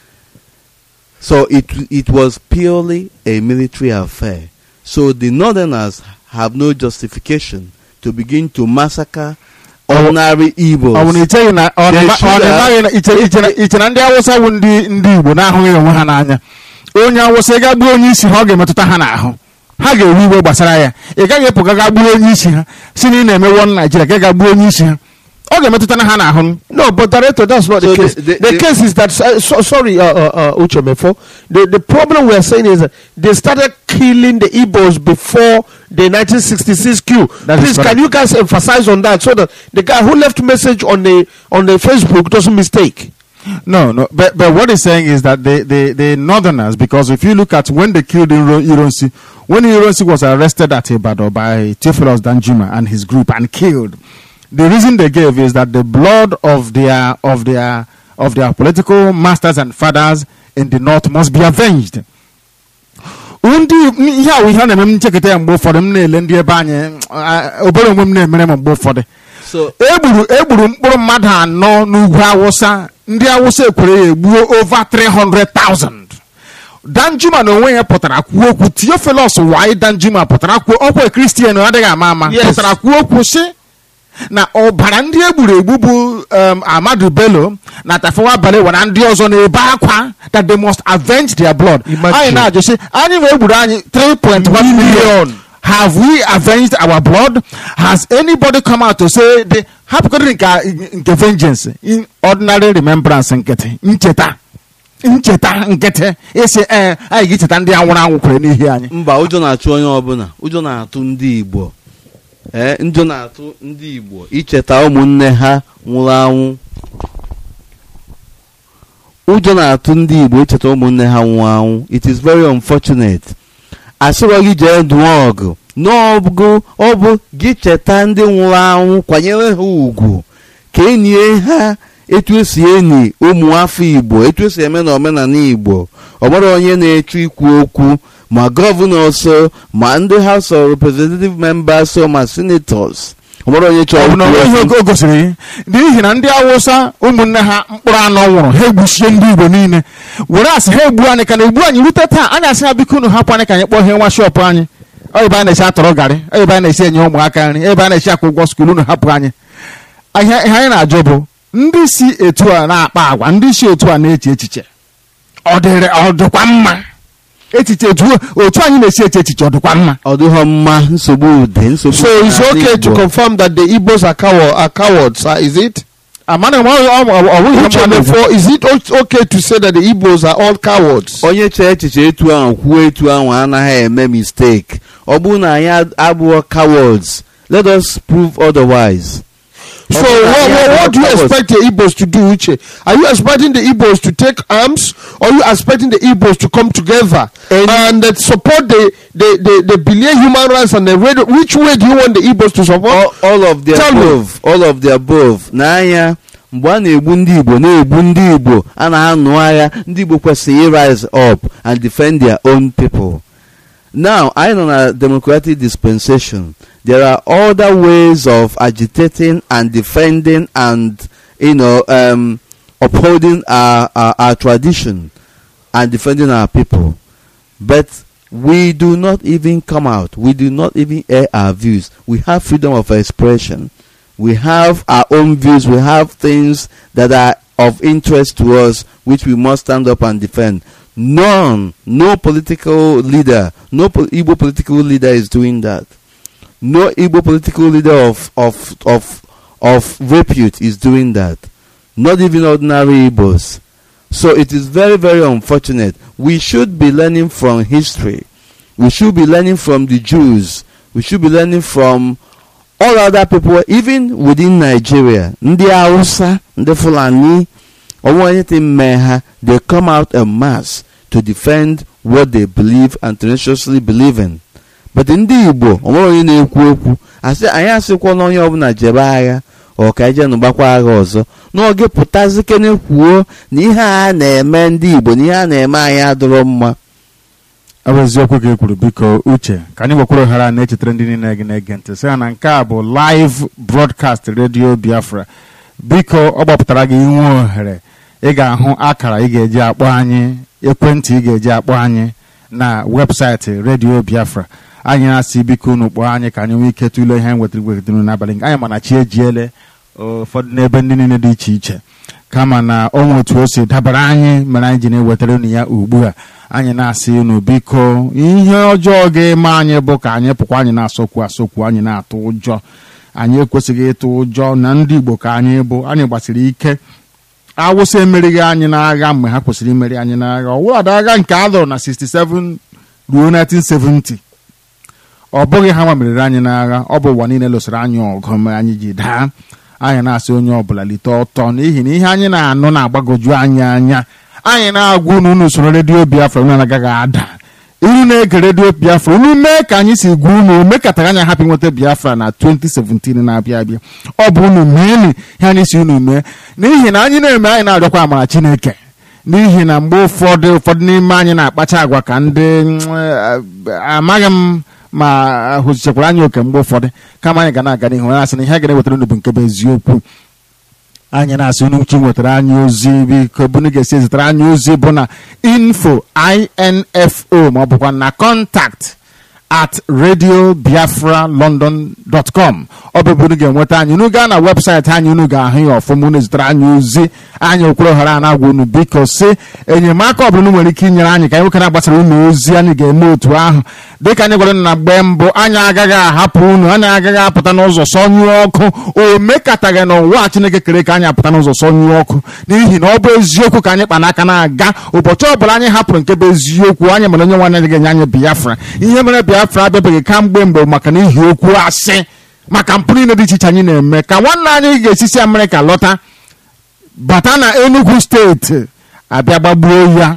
So it it was purely a military affair. So the northerners have no justification to begin to massacre ordinary Igbos. ọ bụ na icheghị na ọ They na- should ọ na-amaghị na iche iche na- iche na ndị awụsa bụ ndị ndị igbo na-ahụghị onwe ha n'anya onye awụsa ị ga gbuo onye isi ha ọ ga-emetụta ha n'ahụ ha ga-ewe iwe gbasara ya ị gaghị epụ ga gbuo onye isi ha si na ị na-eme won naijiria ka ị ga gbuo onye isi ha ọ ga-emetụta na ha n'ahụ No, but director, that's not So the the- case. the- The, the- case is that uh, so, sorry, uh, uh, uh, Uche Mefo. The the problem we are saying is that they started killing the Igbos before the 1966 coup. That is Please, correct. can you guys emphasize on that so that the guy who left message on the on the Facebook doesn't mistake? No, no. But, but what he's saying is that the, the, the northerners, because if you look at when they killed Iro- Ironsi, when Ironsi was arrested at Ibadan by Theophilus Danjuma and his group and killed, the reason they gave is that the blood of their of their of their political masters and fathers in the north must be avenged. ndị ihe a bụ ihe a na-eme m nchekọta ya mgbe ụfọdụ m na-ele ndị ebe anyị ah, obere onwe m na-emere m mgbe ụfọdụ so egburu egburu mkpụrụ mmadụ anọ n'ugwu awụsa ndị awụsa ekwere ya egbuo over 300,000 danjuma na onwe ya pụtara kwuo okwu theophilus wai danjuma pụtara kwuo ọkwa kristian adịghị ama ama Yes. pụtara kwuo okwu sị na ọbara ndị egburu egbu bụ um, amadu bello na tafawa balewa na ndị ọzọ na-ebe akwa that they must avenge their blood Imagine. anyị na-ajụ sị anyị wee gburu anyị 3.1 million have we avenged our blood has anybody come out to say the hapụkọrị nke nke vengeance in ordinary remembrance nkịtị ncheta ncheta nkịtị isi ee anyị ga-echeta ndị anwụrụ anwụ kwere n'ihi anyị mba ụjọ na-achụ onye ọbụla ụjọ na-atụ ndị igbo ee ụjọ na-atụ ndị igbo icheta ụmụnne ha nwụrụ anwụ ụjọ na-atụ ndị igbo icheta ụmụnne ha nwụrụ anwụ it is very unfortunate asịrọ gị jee dụọ ọgụ n'ọgụ ọ bụ gị cheta ndị nwụrụ anwụ kwanyere ha ugwu ka enie ha etu esi eni ụmụ afọ igbo etu esi eme na omenala igbo ọ gbara onye na-echu ikwu okwu ma gọvanọ so ma ndị house of representative members so ma senators ọ gbara onye ọ chọrọ bụ na ikwu onweghị okwu. oge o gosiri n'ihi na ndị awụsa ụmụnne ha mkpụrụ anọ nwụrụ ha egbuchie ndị igbo niile were asị ha egbu anyị ka na egbu anyị rute taa anyị asị ha biko unu hapụ anyị ka anyị kpọọ ihe nwa shọpụ anyị ọ ebe anyị na-esi atọrọ garị ọ ebe anyị na-esi enye ụmụaka nri ebe anyị na-esi akwụ ụgwọ skuul unu hapụ anyị ihe ihe anyị na-ajụ bụ ndị si etu a na-akpa agwa ndị si etu a na-eche echiche ọ dịrị ọ dịkwa mma echiche etu otu anyị na-esi eche echiche ọ dịkwa mma ọ dịghọ mma nsogbu ude nsogbu So it's n'ala okay to Igbo. confirm that the Igbos are, cow- are cowards, uh, is it? amana m ọ- ọ- ọ- ọ bụghị ihe Uche mmadụ bụ. Mefo, is it o- okay to say that the Igbos are all cowards? onye chee echiche etu ahụ kwuo etu ahụ anaghị eme mistake ọ bụrụ na anyị ad- abụọ cowards let us prove otherwise So Okay, what, yeah, what, what do you cowards. expect the Igbos to do, Uche? Are you expecting the Igbos to take arms or are you expecting the Igbos to come together and uh, support the, the, the, the billion human rights and the radio? Which way do you want the Igbos to support? all, all of the Tell me. above all of the above n'anya mgbe a na-egbu ndị igbo na-egbu ndị igbo a na-anụ agha ndị igbo kwesịrị rise up and defend their own people now anyị nọ na democratic dispensation there are other ways of agitating and defending and you know um, upholding our, our, our tradition and defending our people but we do not even come out. We do not even air our views. We have freedom of expression. We have our own views. We have things that are of interest to us, which we must stand up and defend. None, no political leader, no po- Igbo political leader is doing that. No Igbo political leader of, of, of, of repute is doing that. Not even ordinary Igbos. So it is very, very unfortunate. We should be learning from history. We should be learning from the Jews. We should be learning from all other people, even within Nigeria. Ndị Hausa, ndị Fulani, or anything may ha, they come out en mass to defend what they believe and tenaciously believe in. But ndị Igbo, o nwere onye na-ekwu okwu, asị anyị asịkwa na onye ọbụla jebe agha ọ ka eje nụgbakwa agha ọzọ n'oge pụtazi kene kwuo na ihe a na-eme ndị Igbo na ihe a na-eme anyị adịrọ mma ọ bụ eziokwu ka e kwuru biko uche ka anyị gwekwara ohere a na-echetara ndị niile gị na-ege ntị sị ha na nke a bụ live broadcast radio biafra biko ọ gbapụtara gị inwe ohere ị ga-ahụ akara ị ga-eji akpọ anyị ekwentị ị ga-eji akpọ anyị na webụsaịtị radio biafra anyị na-asị biko unu kpọọ anyị ka anyị nwee ike tụlee ihe anyị wetara wetara n'abalị nke anyị mana chi ejiele ụfọdụ n'ebe ndị niile dị iche iche kama na onwe otu o si dabara anyị mere anyị ji na-ewetara unu ya ugbu a anyị na-asị unu biko ihe ọjọọ ga-eme anyị bụ ka anyị pụkwa anyị na-asọkwu asọkwu anyị na-atụ ụjọ anyị ekwesịghị ịtụ ụjọ na ndị igbo ka anyị bụ anyị gbasiri ike awụsa emerighị anyị n'agha mgbe ha kwesịrị imeri anyị n'agha ọwụladị agha nke a lụrụ na 67 ruo 1970 ọ bụghị ha nwa meriri anyị n'agha ọ bụ ụwa niile lụsịrị anyị ọgụ mgbe anyị ji daa anyị na-asị onye ọbụla lite ọtọ n'ihi na ihe anyị na-anụ na-agbagoju anyị anya anyị na-agwa unu unu usoro redio biafra unu anaghị ada unu na-ege redio biafra unu mee ka anyị si gwa unu mekatara anyị hapụ nweta biafra na 2017 na-abịa abịa ọ bụ unu meeni ihe anyị si unu mee n'ihi na anyị na-eme anyị na-arịọkwa amara chineke n'ihi na mgbe ụfọdụ ụfọdụ n'ime anyị na-akpacha agwa ka ndị mm, eh, amaghị m ma hụzichakwara anyị oke mgbe ụfọdụ kama anyị ga na-aga n'ihu ya asị na ihe a ga na-ewetara unu bụ nke bụ eziokwu anyị na-asị unu chi nwetara anyị ozi biko bunu ga-esi ezitere anyị ozi bụ na info info ma ọ bụkwa na contact at radiobiafralondon.com ọ bụ ebe unu ga-enweta anyị unu gaa na webụsaịtị anyị unu ga-ahụ ya ọfụma unu zitere anyị ozi anyị okwuru ohere a na-agwa unu biko si enyemaka ọ bụla unu nwere ike inyere anyị ka anyị nwoke na-agbasara unu ozi anyị ga-eme otu ahụ dịka anyị gwara unu na mgbe mbụ anyị agaghị ahapụ unu anyị agaghị apụta n'ụzọ sọnyụọ ọkụ o mekataghị n'ụwa chineke kere ka anyị apụta n'ụzọ sọnyụọ ọkụ n'ihi na ọ bụ eziokwu ka anyị kpa n'aka na-aga ụbọchị ọbụla anyị hapụrụ nke bụ eziokwu anyị mere onye nwanne ga-enye anyị biafra ihe mere biafra abịabeghị kamgbe mgbe maka n'ihi okwu asị maka mpụ niile dị iche iche anyị na-eme ka nwanne anyị ga-esisi amerịka lọta bata na enugu steeti abịa gbagbuo ya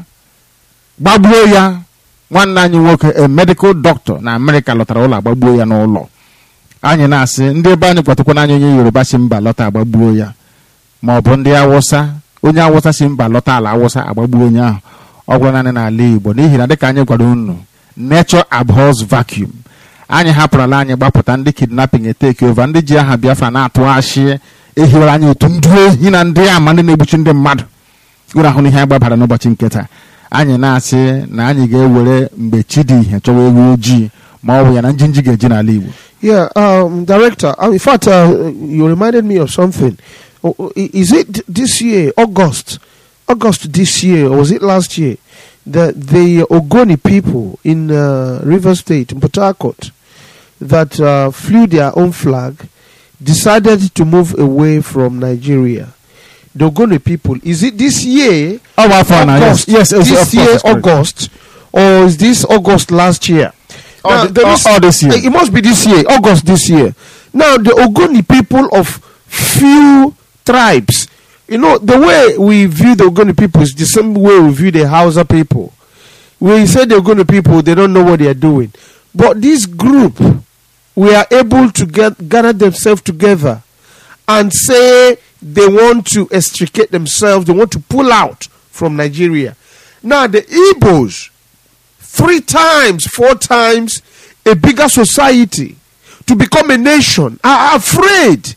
gbagbuo ya nwanne anyị nwoke a medical doctor na amerịka lọtara ụlọ agbagbuo ya n'ụlọ anyị na-asị ndị ebe anyị kwatakwana anyị onye yoruba si mba lọta agbagbuo ya ma ọ bụ ndị awụsa onye awụsa si mba lọta ala awụsa agbagbuo onye ahụ ọ gwara naanị n'ala igbo n'ihi na dịka anyị gwara unu nature abhors vacuum anyị hapụrụla anyị gbapụta ndị kidnapping eteke ova ndị ji aha biafra na-atụ achị ehiwere anyị otu ndị ohi na ndị ama ndị na-egbuchi ndị mmadụ uru ahụ ihe anyị gbabara n'ụbọchị nketa anyị na-asị na anyị ga-ewere mgbe chi dị ihe chọwa ewu ojii ma ọ bụ ya na njinji ga-eji n'ala igbo Yeah, um, director. Uh, in fact, uh, you reminded me of something. Oh, oh, i- Is it this year, August, August this year, or was it last year, that the Ogoni people in uh, River State, in Port Harcourt, that uh, flew their own flag, decided to move away from Nigeria? The Ogoni people. Is it this year? ọ bụ afọ na yes August, yes yes, of this course, year, that's correct. August, or is this August last year? All Now, the- there all- is- all this year. It must be this year, August this year. Now, the Ogoni people of few tribes, you know, the way we view the Ogoni people is the same way we view the Hausa people. We say the Ogoni people, they don't know what they are doing. But this group, we are able to get gather themselves together and say they want to extricate themselves, they want to pull out from Nigeria. Now, the Igbos, three times, four times a bigger society to become a nation are afraid.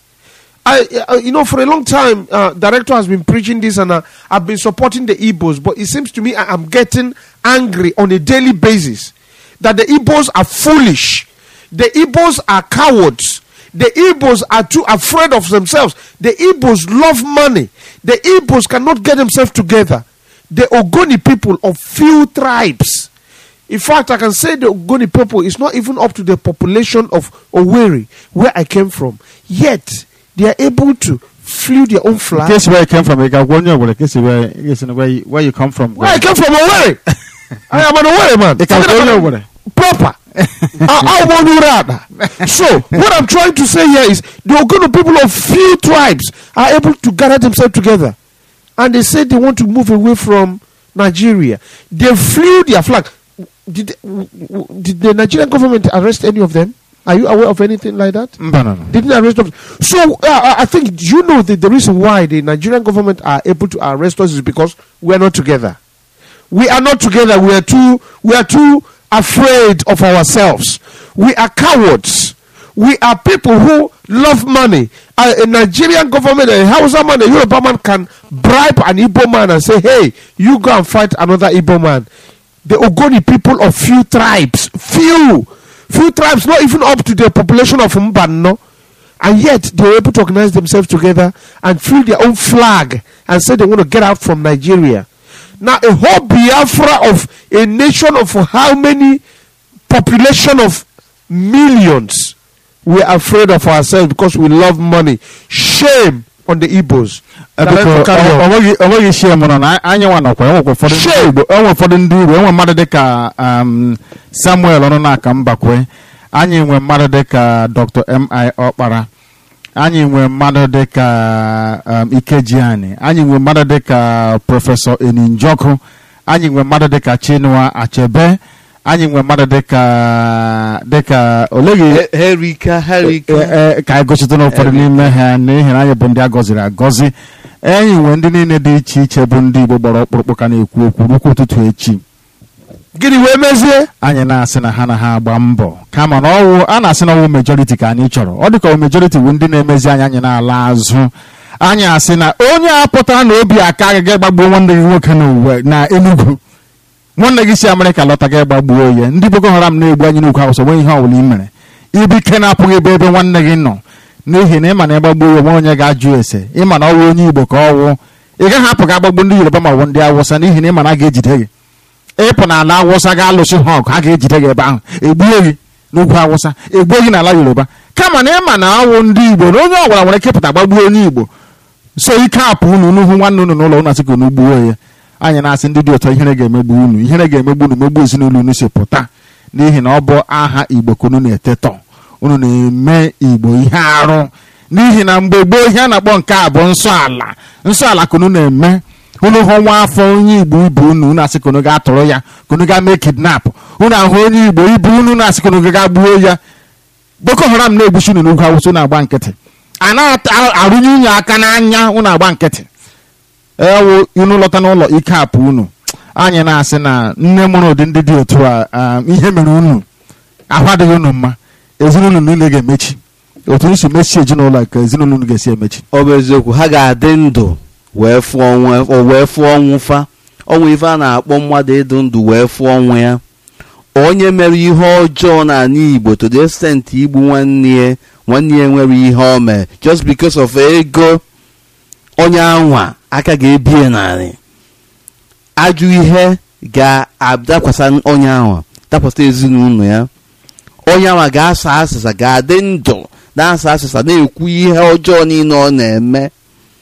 I, uh, you know, for a long time, uh, director has been preaching this, and uh, I've been supporting the Igbos. But it seems to me I am getting angry on a daily basis that the Igbos are foolish. The Igbos are cowards. The Igbos are too afraid of themselves. The Igbos love money. The Igbos cannot get themselves together. The Ogoni people of few tribes. In fact, I can say the Ogoni people is not even up to the population of Owerri, where I came from. Yet, they are able to flew their own In flag. case where you came from, you got one year. In case where, in case where, you, where you come from. Where I came from, Owerri. I am an Owerri man. You can Forget go about- nowhere. Proper. I, I want to rather. So, what I'm trying to say here is the Ogoni people of few tribes are able to gather themselves together. And they said they want to move away from Nigeria. They flew their flag. Did, w- w- did the Nigerian government arrest any of them? Are you aware of anything like that? No, no, no. Didn't arrest them. So uh, I- I think do you know that the reason why the Nigerian government are able to arrest us is because we are not together. We are not together. We are too. We are too afraid of ourselves. We are cowards. We are people who love money. A, a Nigerian government, a Hausa man, a Yoruba man can bribe an Igbo man and say, "Hey, you go and fight another Igbo man." The Ogoni people of few tribes, few, few tribes, not even up to the population of Mbano, and yet they were able to organize themselves together and feel their own flag and say they want to get out from Nigeria. Now, a whole Biafra of a nation of how many population of millions, we are afraid of ourselves because we love money. Shame on the Igbos. Eh, Now, biko, let's carry ọ- on. ọ nweghị- ọ nweghị shie mụrụ na anyị nwa nọkwa enwekwa ụfọdụ ndị Shame. Igbo enwe ụfọdụ ndị Igbo enwe mmadụ dịka um, Samuel ọnụ na-aka mbakwe anyị nwe mmadụ dịka Dr. M.I. Ọkpara anyị nwe mmadụ dịka um, Ikejiani anyị nwe mmadụ dịka Prọfesọ Eninjoku anyị nwe mmadụ dịka Chinua Achebe anyị nwe mmadụ dịka dịka oleghị He- herika herika e- e- ka anyị gosite n'ụfọdụ n'ime ha n'ihi na anyị bụ ndị a gọziri agọzi enyi nwe ndị niile dị iche iche bụ ndị Igbo gbara ọkpụrụkpụ ka na-ekwu okwu rukwu ụtụtụ echi gịnị wee mezie anyị na-asị na ha na ha agba mbọ kama na ọwụ a na-asị na ọwụ majority ka anyị chọrọ ọ dịka majority bụ ndị na-emezi anyị anyị na-ala azụ anyị asị na onye a pụtara na obi aka agaghị gbagbuo nwanne gị nwoke n'uwe na Enugu nwanne gị si Amerịka lọta gị gbagbuo ya ndị Boko Haram na-egbu anyị n'ukwu awụsa nwe ihe ọbụla i mere ibike na-apụghị ebe ebe nwanne gị nọ n'ihi na ịma na ịgbagbuo ya nwe onye ga-ajụ ese ịma na ọwụ onye Igbo ka ọwụ ị gaghị apụ ga agbagbu ndị Yoruba ma ọ bụ ndị Awụsa n'ihi na ịma na a ga-ejide gị ịpụ n'ala awụsa ga-alụsị ha ọgụ ha ga-ejide gị ebe ahụ egbue gị n'ugwu awụsa egbue gị n'ala yoruba kama na ịma na awụ ndị igbo na onye ọbụla nwere kepụta gbagbuo onye igbo so ike apụ unu n'ihu nwanne unu n'ụlọ unu asị ka unu gbuo ya anyị na-asị ndị dị ụtọ ihere ga-emegbu unu ihere ga-emegbu unu megbu ezinụlọ unu si pụta n'ihi na ọ bụ aha igbo ka unu na-etetọ unu na-eme igbo ihe arụ n'ihi na mgbe gboo ihe a na-akpọ nke a bụ nsọ ala nsọ ala ka unu na-eme unu hụ nwa afọ onye igbo ibu unu unu asị ka unu ga-atụrụ ya ka unu ga mee kidnap unu ahụ onye igbo ibu unu unu asị ka unu ga gbuo ya boko haram na-egbuchi unu n'ugwu awụsa unu agba nkịtị a na-arụnye unyi aka n'anya unu agba nkịtị ewu unu lọta n'ụlọ ike apụ unu anyị na-asị na nne mụrụ ụdị ndị dị otu a ihe mere unu ahụ adịghị unu mma ezinụlọ niile ga-emechi otu unu si mechie ezinụlọ ka ezinụlọ unu ga-esi emechi ọ bụ eziokwu ha ga-adị ndụ wee fụọ ọnwụ wee fụọ ọnwụ fa ọnwụ ife a na-akpọ mmadụ ịdụ ndụ wee fụọ ọnwụ ya onye mere ihe ọjọọ n'ala Igbo to the extent igbu nwanne ya nwanne ya nwere ihe o mere just because of ego onye anwa aka ga-ebie narị ajụ ihe ga-adakwasa onye anwa dakwasa ezinụlọ ya onye anwa ga-asa asịsa ga-adị ndụ na-asa asịsa na-ekwu ihe ọjọọ niile ọ na-eme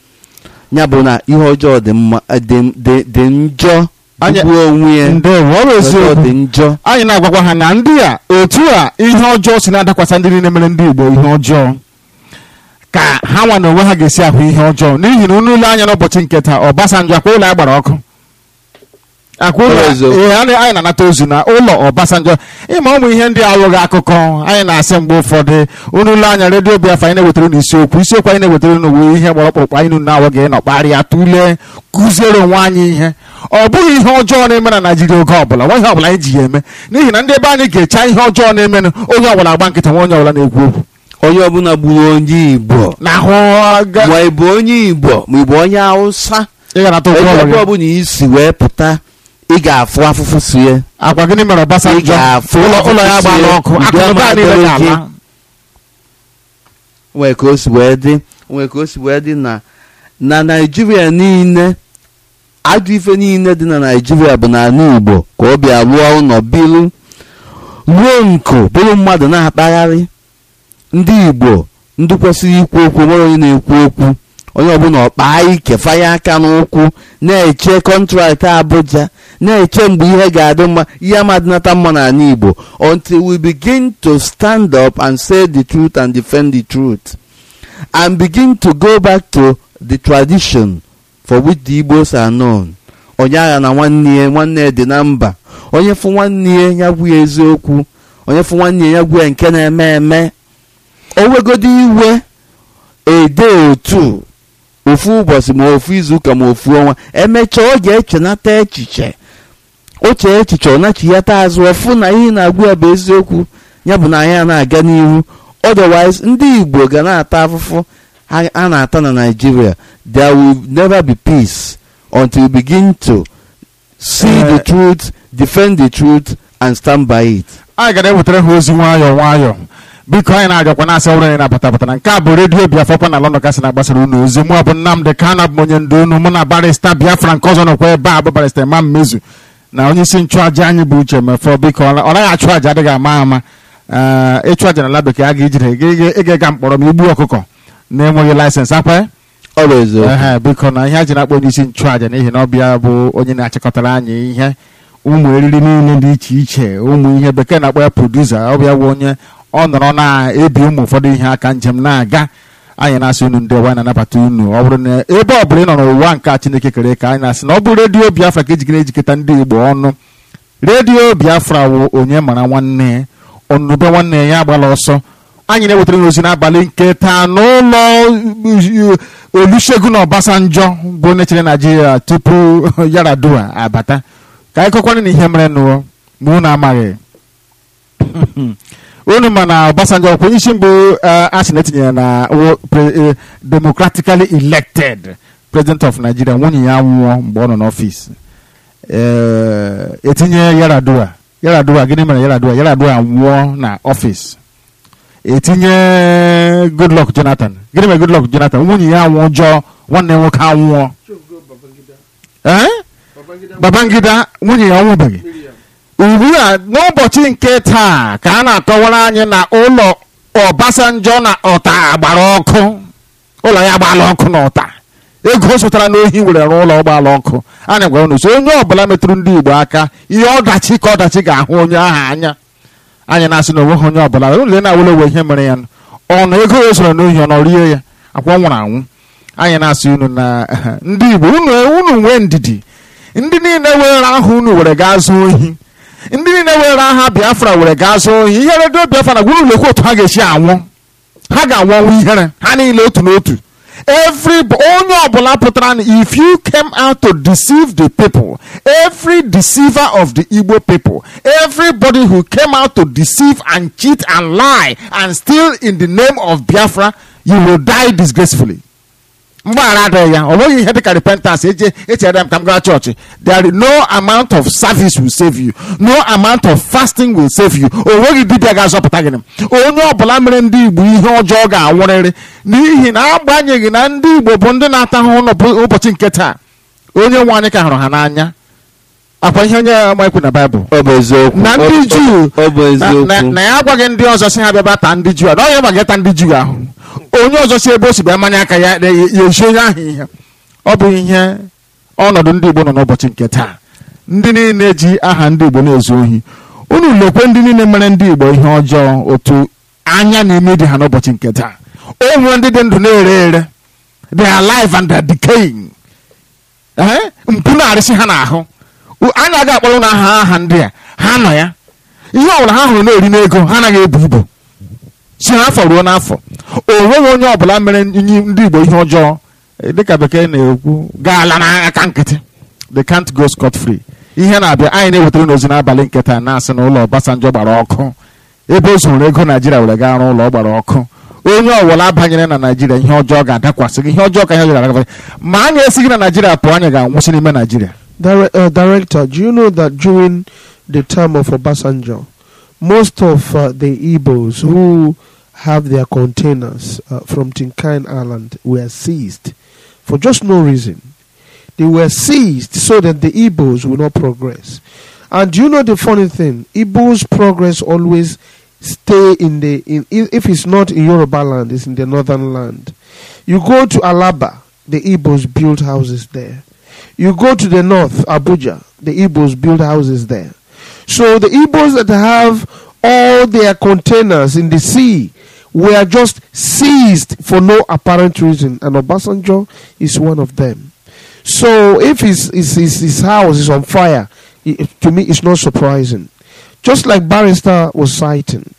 ya bụ na ihe ọjọọ dị mma dị njọ gbuo onwe ya ndewo ọ bụ ọjọọ eziokwu dị njọ anyị na-agwakwa ha na ndị a otu a ihe ọjọọ si na-adakwasa ndị niile mere ndị Igbo ihe ọjọọ ka ha nwa na onwe ha ga-esi ahụ ihe ọjọọ n'ihi na unu ile anya n'ụbọchị nke taa Ọbasanjọ akwa ụlọ ya gbara ọkụ akwa ụlọ Ọ eziokwu. ee anyị anyị na-anata ozu na ụlọ Ọbasanjọ ịma ụmụ ihe ndị alụghị akụkọ anyị na-asị mgbe ụfọdụ unu ile anya redio Biafra anyị na-ewetara unu isiokwu isiokwu anyị na-ewetara unu bụ ihe gbara ọkpụrụkpụ anyị unu na-awụ ga ịnọ kparịa tụlee kụziere onwe anyị ihe ọ bụghị ihe ọjọọ na-eme na Naịjirịa oge ọbụla nwa ihe ọbụla anyị ji ya eme n'ihi na ndị ebe anyị ga-echa ihe ọjọọ na-emenụ onye ọbụla agba nkịta nwa onye ọbụla na-ekwu okwu onye ọbụla gburu onye Igbo na ahụ ga- ma ị bụ onye Igbo ma ị bụ onye Hausa ị ga-anata ụgwọ ebe ọrụ gị. ọbụla isi wee pụta ị ga-afụ afụfụ si ya akwa gịnị mere Ị Ọbasanjọ ga-afụ ụlọ ụlọ ya ọfịs gbara ya, ọkụ udo akụnụba ama niile adịrị ga-ala gị. nwee ka o si wee dị nwee ka o si wee dị na na Naịjirịa niile ajọ ife niile dị na Naịjirịa bụ n'ala Igbo ka ọ bịa rụọ ụlọ bilu ruo nku bụrụ mmadụ na-akpagharị ndị Igbo ndị kwesịrị ikwu okwu nwere onye na-ekwu okwu onye ọbụla ọkpaa ike fanye aka n'ụkwụ na-eche kọntraktị Abuja na-eche mgbe ihe ga-adị mma ihe amadịnata mma n'ala Igbo until we begin to stand up and say the truth and defend the truth and begin to go back to the tradition for which the Igbos are known onye agha na nwanne ya nwanne ya dị na mba onye fụ nwanne ya ya gwu ya eziokwu onye fụ nwanne ya ya gwu ya nke na-eme eme o wegodi iwe ede otu ofu ụbọchị ma ofu izuụka ma ofu ọnwa emechaa ọ ga-echenata echiche o chee echiche ọ nachiyata azụ ọfụ na ihe na-agwụ ya bụ eziokwu ya bụ na anyị a na-aga n'ihu otherwise ndị Igbo ga na-ata afụfụ ha a na-ata na Nigeria there will never be peace until we begin to see Eh. the truth defend the truth and stand by it anyị gara ewetara ha ozi nwayọọ nwayọọ biko anyị na-arịọkwa na-asị ọbụrụ anyị na-abata abata na nke a bụ redio Biafra na London kasị na-agbasara unu ozi mụ bụ Nnamdị Kanu abụ m onye ndu unu mụ na barista Biafra nke ọzọ nọkwa ebe a bụ barista Imam Mezu na onye isi nchụaja anyị bụ Uche Mefọ biko ọ ọ naghị achụ aja adịghị ama ama Ee, ịchụ aja na ala bekee a ga-ejide gị ịga ịga mkpọrọ ma igbu ọkụkọ na-enweghị laịsensị akwa ọ bụ eziokwu ehe biko na ihe a ji na-akpọ onye isi nchụaja n'ihi na ọbịa bụ onye na-achịkọtara anyị ihe ụmụ eriri niile dị iche iche ụmụ ihe bekee na-akpọ ya produsa ọbịa bụ onye ọ nọrọ na-ebi ụmụ ụfọdụ ihe aka njem na-aga anyị na-asị unu ndị ọwa na-anabata unu ọ bụrụ na ebe ọ bụla ị nọ n'ụwa nke a Chineke kere ka anyị na-asị na ọ bụ redio Biafra ka ejigide ejikọta ndị Igbo ọnụ redio Biafra wụ onye mara nwanne ya ọnụbe nwanne ya ya agbala ọsọ anyị na-ewetara ozi n'abalị nke taa n'ụlọ Olusegun Obasanjo bụ onye chere Naijiria tupu Yaradua abata ka anyị kọkwana na ihe mere nụọ ma unu amaghị unu ma na Obasanjo ọkwa isi mbụ eh, a sị na etinyere na wo- pre- eh, democratically elected president of Nigeria nwunye ya nwụọ mgbe ọ nọ n'ọfịs Eh, etinye Yaradua Yaradua gịnị mere Yaradua Yaradua nwụọ na ọfịs etinye Goodluck Jonathan gịnị mere Goodluck Jonathan nwunye ya nwụọ jọọ nwanne ya nwoke anwụọ ee Babangida nwunye ya ọnwụbeghị ugbu a n'ụbọchị nke taa ka a na-akọwara anyị na ụlọ Obasanjo na ọta gbara ọkụ ụlọ ya gbala ọkụ na ọta ego ọ zụtara n'ohi were rụọ ụlọ gbala ọkụ anyị gwara unu so onye ọbụla metụrụ ndị Igbo aka ihe ọdachi ka ọdachi ga-ahụ onye ahụ anya anyị na-asị na onweghị onye ọbụla ụlọ na-awụla owe ihe mere ya ọnụ ego ya zụrụ n'ohi ọ nọ rie ya akwa ọ nwụrụ anwụ anyị na-asị unu na ndị Igbo unu unu nwee ndidi ndị niile were aha unu were gaa zụọ ohi ndị niile were aha Biafra were gaa zụọ ohi ihe redio Biafra na gwuru lekwa otu ha ga-esi anwụ ha ga-anwụ ọnwụ ihere ha niile otu n'otu every onye ọbụla pụtara na if you came out to deceive the people every deceiver of the Igbo people everybody who came out to deceive and cheat and lie and steal in the name of Biafra you will die disgracefully mgbaghara adịghị ya ọ nweghị ihe dịka repentance eje echere m ka m gaa chọọchị there is no amount of service will save you no amount of fasting will save you o nweghị dibịa ga-azọpụta gị onye ọbụla mere ndị Igbo ihe ọjọọ ga-anwụrịrị n'ihi na agbanyeghị na ndị Igbo bụ ndị na-ata ahụhụ n'ụbọchị nke taa onye nwe anyị ka hụrụ ha n'anya akwa ihe onye amaekwu na baịbụl ọ bụ eziokwu na ndị Ọ- Juu ọ bụ na- na- eziokwu na ya agwaghị ndị ọzọ si ha bịa taa ndị Juu a na onye gbaga taa ndị Juu ahụ onye ọzọ si ebe o si bịa manye aka ya ya ya ezi onye ahụ ihe ọ bụ ihe ọnọdụ ndị Igbo nọ n'ụbọchị nke taa ndị niile ji aha ndị Igbo na-ezu ohi unu lekwe ndị niile mere ndị Igbo ihe ọjọọ otu anya na-eme dị ha n'ụbọchị nke taa o nwere ndị dị ndụ na-ere ere they are alive and they are decaying ee mpụ na-arịsị ha n'ahụ U- anyị agaghị akpọrọ ụlọ aha aha ndị a ha nọ ya ihe ọbụla ha hụrụ na-eri n'ego ha anaghị ebu ibu si n'afọ ruo n'afọ o nweghị onye ọbụla mere ndị ndị Igbo ihe ọjọọ eh, dịka bekee na-ekwu gaala n'aka nkịtị they can't go scot free ihe na-abịa anyị na-ewetara n'ozi n'abalị nkịta na-asị na ụlọ Obasanjo gbara ọkụ ebe o zuru ego Naijiria were gaa rụọ ụlọ ọ gbara ọkụ onye ọbụla banyere na Naijiria ihe ọjọọ ga-adakwasị gị ihe ọjọọ ka ihe ọjọọ ga-adakwasị gị. ma anyị esighị na Naijiria pụọ anyị ga-anwụsị n'ime Naijiria Dire- uh, director, do you know that during the time of Obasanjo, most of uh, the Igbos who have their containers uh, from Tinkain Island were seized for just no reason. They were seized so that the Igbos will not progress. And do you know the funny thing? Igbos progress always stay in the in i- if it's not in Yoruba land, it's in the northern land. You go to Alaba, the Igbos build houses there. You go to the north, Abuja, the Igbos build houses there. So the Igbos that have all their containers in the sea were just seized for no apparent reason, and Obasanjo is one of them. So if his his, his, his house is on fire, it, to me it's not surprising. Just like Barrister was citing,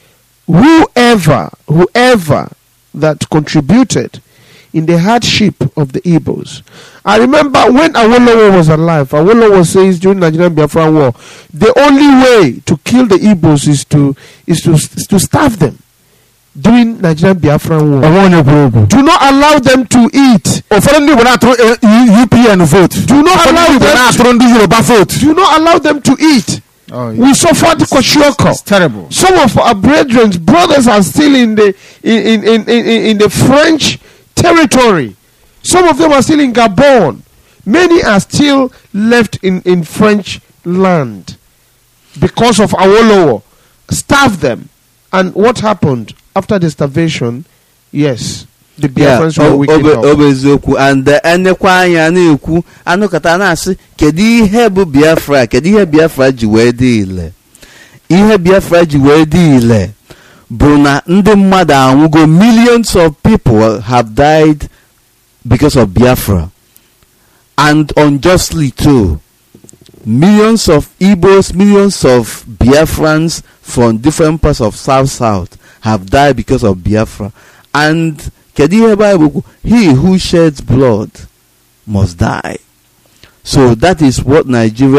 whoever whoever that contributed in the hardship of the Igbos. I remember when Awolowo was alive, Awolowo says during Nigerian Biafran War, the only way to kill the Igbos is to is to is to starve them during Nigerian Biafran War. onwe onye kwuru okwu Do not allow them to eat. ụfọdụ ndị Igbo na-atụrụ eh, UPN vote Do not ụfọdụ allow ndị Igbo them. na-atụrụ ndị Yoruba vote Do not allow them to eat. We suffered Kwashiorkor. It's terrible. Some of our brethren, brothers, are still in the in, in, in, in, in the French territory. Some of them are still in Gabon. Many are still left in, in French land because of Awolowo. Starve them. And what happened after the starvation? Yes, the Yeah, Biafrans ọ were ọ wicked bụ up. ọ bụ eziokwu and uh, enekwa anya na-ekwu anụkọta na-asị kedu ihe bụ biafra kedu ihe biafra ji wee dị ile ihe biafra ji wee dị ile bụ na ndị mmadụ anwụgo millions of people have died because of biafra and unjustly too millions of igbos millions of biafrans from different parts of south south have died because of biafra and kedu ihe bible kwu he who sheds blood must die so that is what nigeria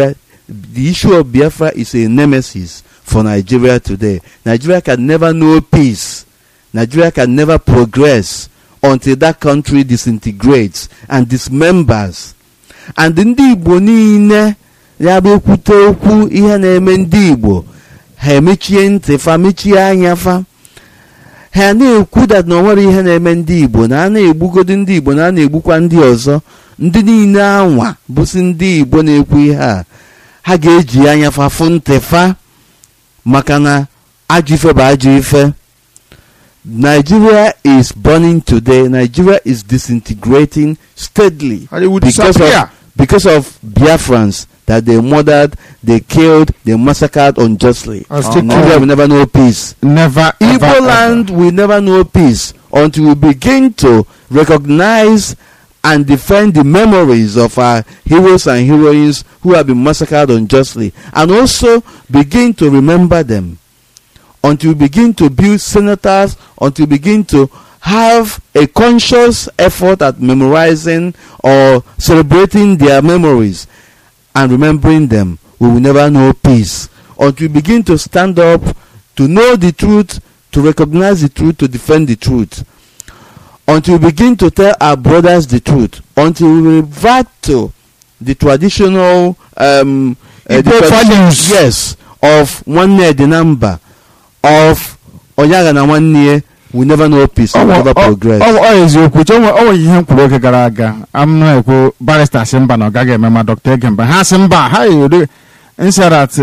the issue of Biafra is a nemesis for Nigeria today. Nigeria can never know peace. Nigeria can never progress until that country disintegrates and dismembers. And ndị Igbo niile ya bụ ekwute okwu ihe na-eme ndị Igbo ha emechie ntị fa mechie anya fa ha na-ekwu dat na onwere ihe na-eme ndị Igbo na a na-egbugodi ndị Igbo na a na-egbukwa ndị ọzọ ndị niile anwa bụsi ndị Igbo na-ekwu ihe a ha ga-eji anya fa fụ ntị fa maka na ajọ ife bụ ajọ ife Nigeria is burning today. Nigeria is disintegrating steadily And it will because disappear. of, because of Biafrans that they murdered, they killed, they massacred unjustly. And Oh, still no. Nigeria will never know peace. never ever, Igbo ever. land will never know peace until we begin to recognize and defend the memories of our heroes and heroines who have been massacred unjustly and also begin to remember them until we begin to build senators until we begin to have a conscious effort at memorizing or celebrating their memories and remembering them, we will never know peace. Until we begin to stand up to know the truth, to recognize the truth, to defend the truth. Until we begin to tell our brothers the truth. Until we revert to the traditional um, uh, the Igbo tradi- values. Yes, of nwanne dị na mba, of onyaga na nwanne ya, we never know peace, we Ọ- never ọ- progress. ọ ọ eziokwu che o nwere ihe m kwuru oge gara aga am na-ekwu barista si mba na ọ gaghị eme ma dọkta ege mba ha si mba ha yiri nsarat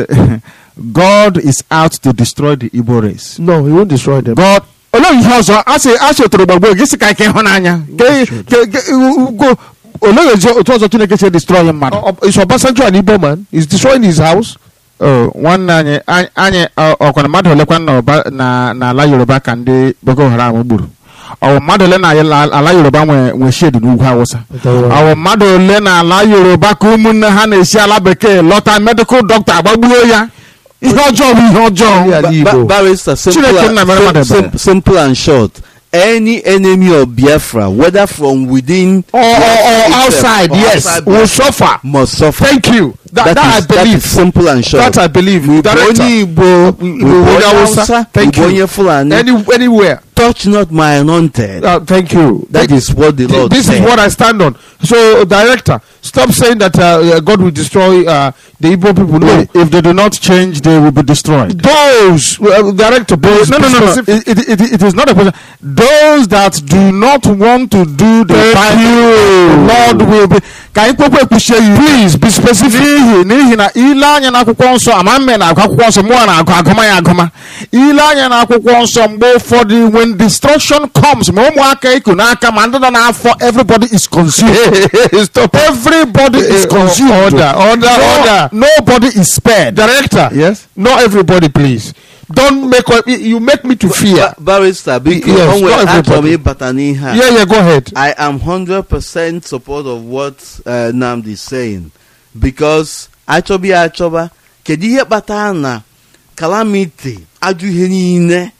god is out to destroy the igbo race No, he won't destroy them. god olee ihe ọzọ a sị a chọtara gbagbo gị sị ka ike ịhụnanya Ke- ke- ke- ugo- olee ezi otu ọzọ chineke si destroy mmadụ Uh, uh, is Obasanjo an Igbo man? He's destroying his house. Oh, nwanne anyị anyị- anyị ọ- ọkwana mmadụ ole kwa na ọba- na n'ala yoruba ka ndị boko haram gburu ọwụ mmadụ ole na ala ala yoruba nwe nwe shed n'ugwu awụsa ọwụ mmadụ ole na ala yoruba ka ụmụnne ha na-esi ala bekee lọta medikal dọkịta agbagbuo ya ihe ọjọọ bụ ihe ọjọọ Yeah. Ba- Igbo. ba- barrister, simple, Chineke and- nna mere sim- mmadụ sim- ebere. simple and short. Any enemy of Biafra, whether from within Or, or, or itself outside, or yes, outside will Biafra, suffer. must suffer. Thank you. That, that, That I is- that believe. is simple and short. That I believe. Igbo Director. onye Igbo, Igbo Igbo onye onye Hausa. Hausa, Thank Igbo you. onye Fulani, Any, anywhere. touch not my anointed. Uh, thank you. That is what the Th- Lord this said. is what I stand on. So, director, stop saying that uh, uh, God will destroy uh, the Igbo people. No, if they do not change they will be destroyed those uh, director, please. no, no, be no, no. specific. It, it, it, it is not a question. Those that do not want to do the Thank Bible, you. the Lord will be. Ka anyị kpekwa ekwuchie ya Please be specific. n'ihi n'ihi na ile anya n'akwụkwọ nsọ ama mme na-agụ akwụkwọ nsọ mụọ na-agụ agụma ya agụma ile anya n'akwụkwọ nsọ mgbe ụfọdụ when destruction comes ma ụmụaka iku n'aka ma ndị nọ n'afọ everybody is consumed Stop. everybody is Eh, consumed order, order, No- order. nobody is spared Director, yes not everybody, please. Don't make you make me to fear. Ba- barrister, because Yes, o nwere not achọrọ m everybody. ịbata n'ihe a. Yeah, yeah, go ahead. I am 100% support of what uh, Namdi is saying because achọba ya achọba kedu ihe kpatara na calamity ajọ ihe niile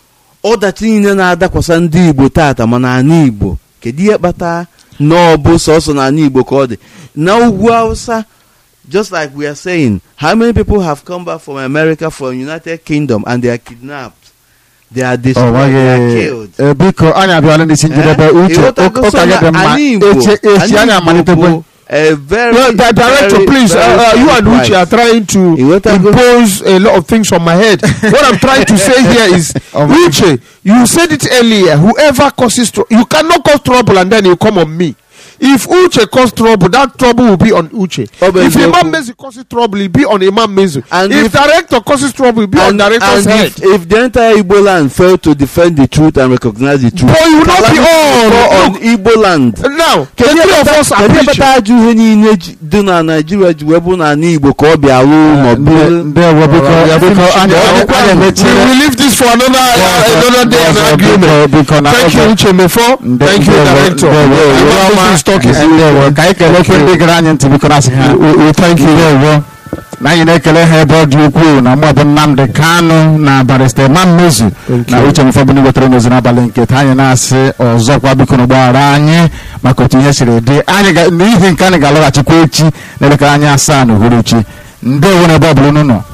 ọdachi niile na-adakwasa ndị Igbo tata ma n'ala Igbo kedu ihe kpatara na ọ bụ sọsọ n'ala Igbo ka ọ dị na ugwu Hausa just like we are saying how many people have come back from America from United Kingdom and they are kidnapped they are ọ destroyed they are nweghị killed eh, biko anyị abịala n'isi njedebe Eh? uche Ịghọtago ụka so gị na dị mma ala Igbo- echi echi ala anyị Igbo amalitekwe bụ a very, Yeah, di- director, very, please. very uh, uh, you and right. Uche are trying to You want to go- impose a lot of things on my head. what I'm trying to say here is, Oh, my Uche, you said it earlier. Whoever causes trouble, you cannot cause trouble and then you come on me. If Uche cause trouble, that trouble will be on Uche. Oh, but if you- Imam Mezu causes trouble, it will be on Imam Mezu. And if, if- director causes trouble, it will be on and, director's and head. if, if the entire Igbo land failed to defend the truth and recognize the truth, But you will not be calamity will fall all. on Igbo land. Now, the Kedu three of ihe us are kedu ihe preaching. kpatara ajọ ihe niile ji- dị na Naịjirịa ji wee bụ n'ala Igbo ka ọ bịa ruo ma ọ bụrụ ndewo biko Alright, we are biko finishing. anyị Yeah, anyị- anyị we emechi will leave this for another uh, another day and argument. biko na Thank you, oge- Uche Mefo. Nde- Thank you, ndewo, Director. ndewo. Imam Mezu is talking. ndewo ka anyị kelekwe ndị gere anyị ntị biko na asị ha thank you ndewo na anyị na-ekele ha ebe ọ dị ukwuu na mụ bụ Nnamdi Kanu na barista Imam Mezu Thank na you. uche mfọbụni wetara n'ozi n'abalị nke taa anyị na-asị ọzọkwa biko na gbaghara anyị maka otu ihe siri dị anyị ga- n'ihi nke anyị ga-alọghachikwa echi n'elekere anyị asaa na uhuruchi ndewo na ebe ọ bụla unu nọ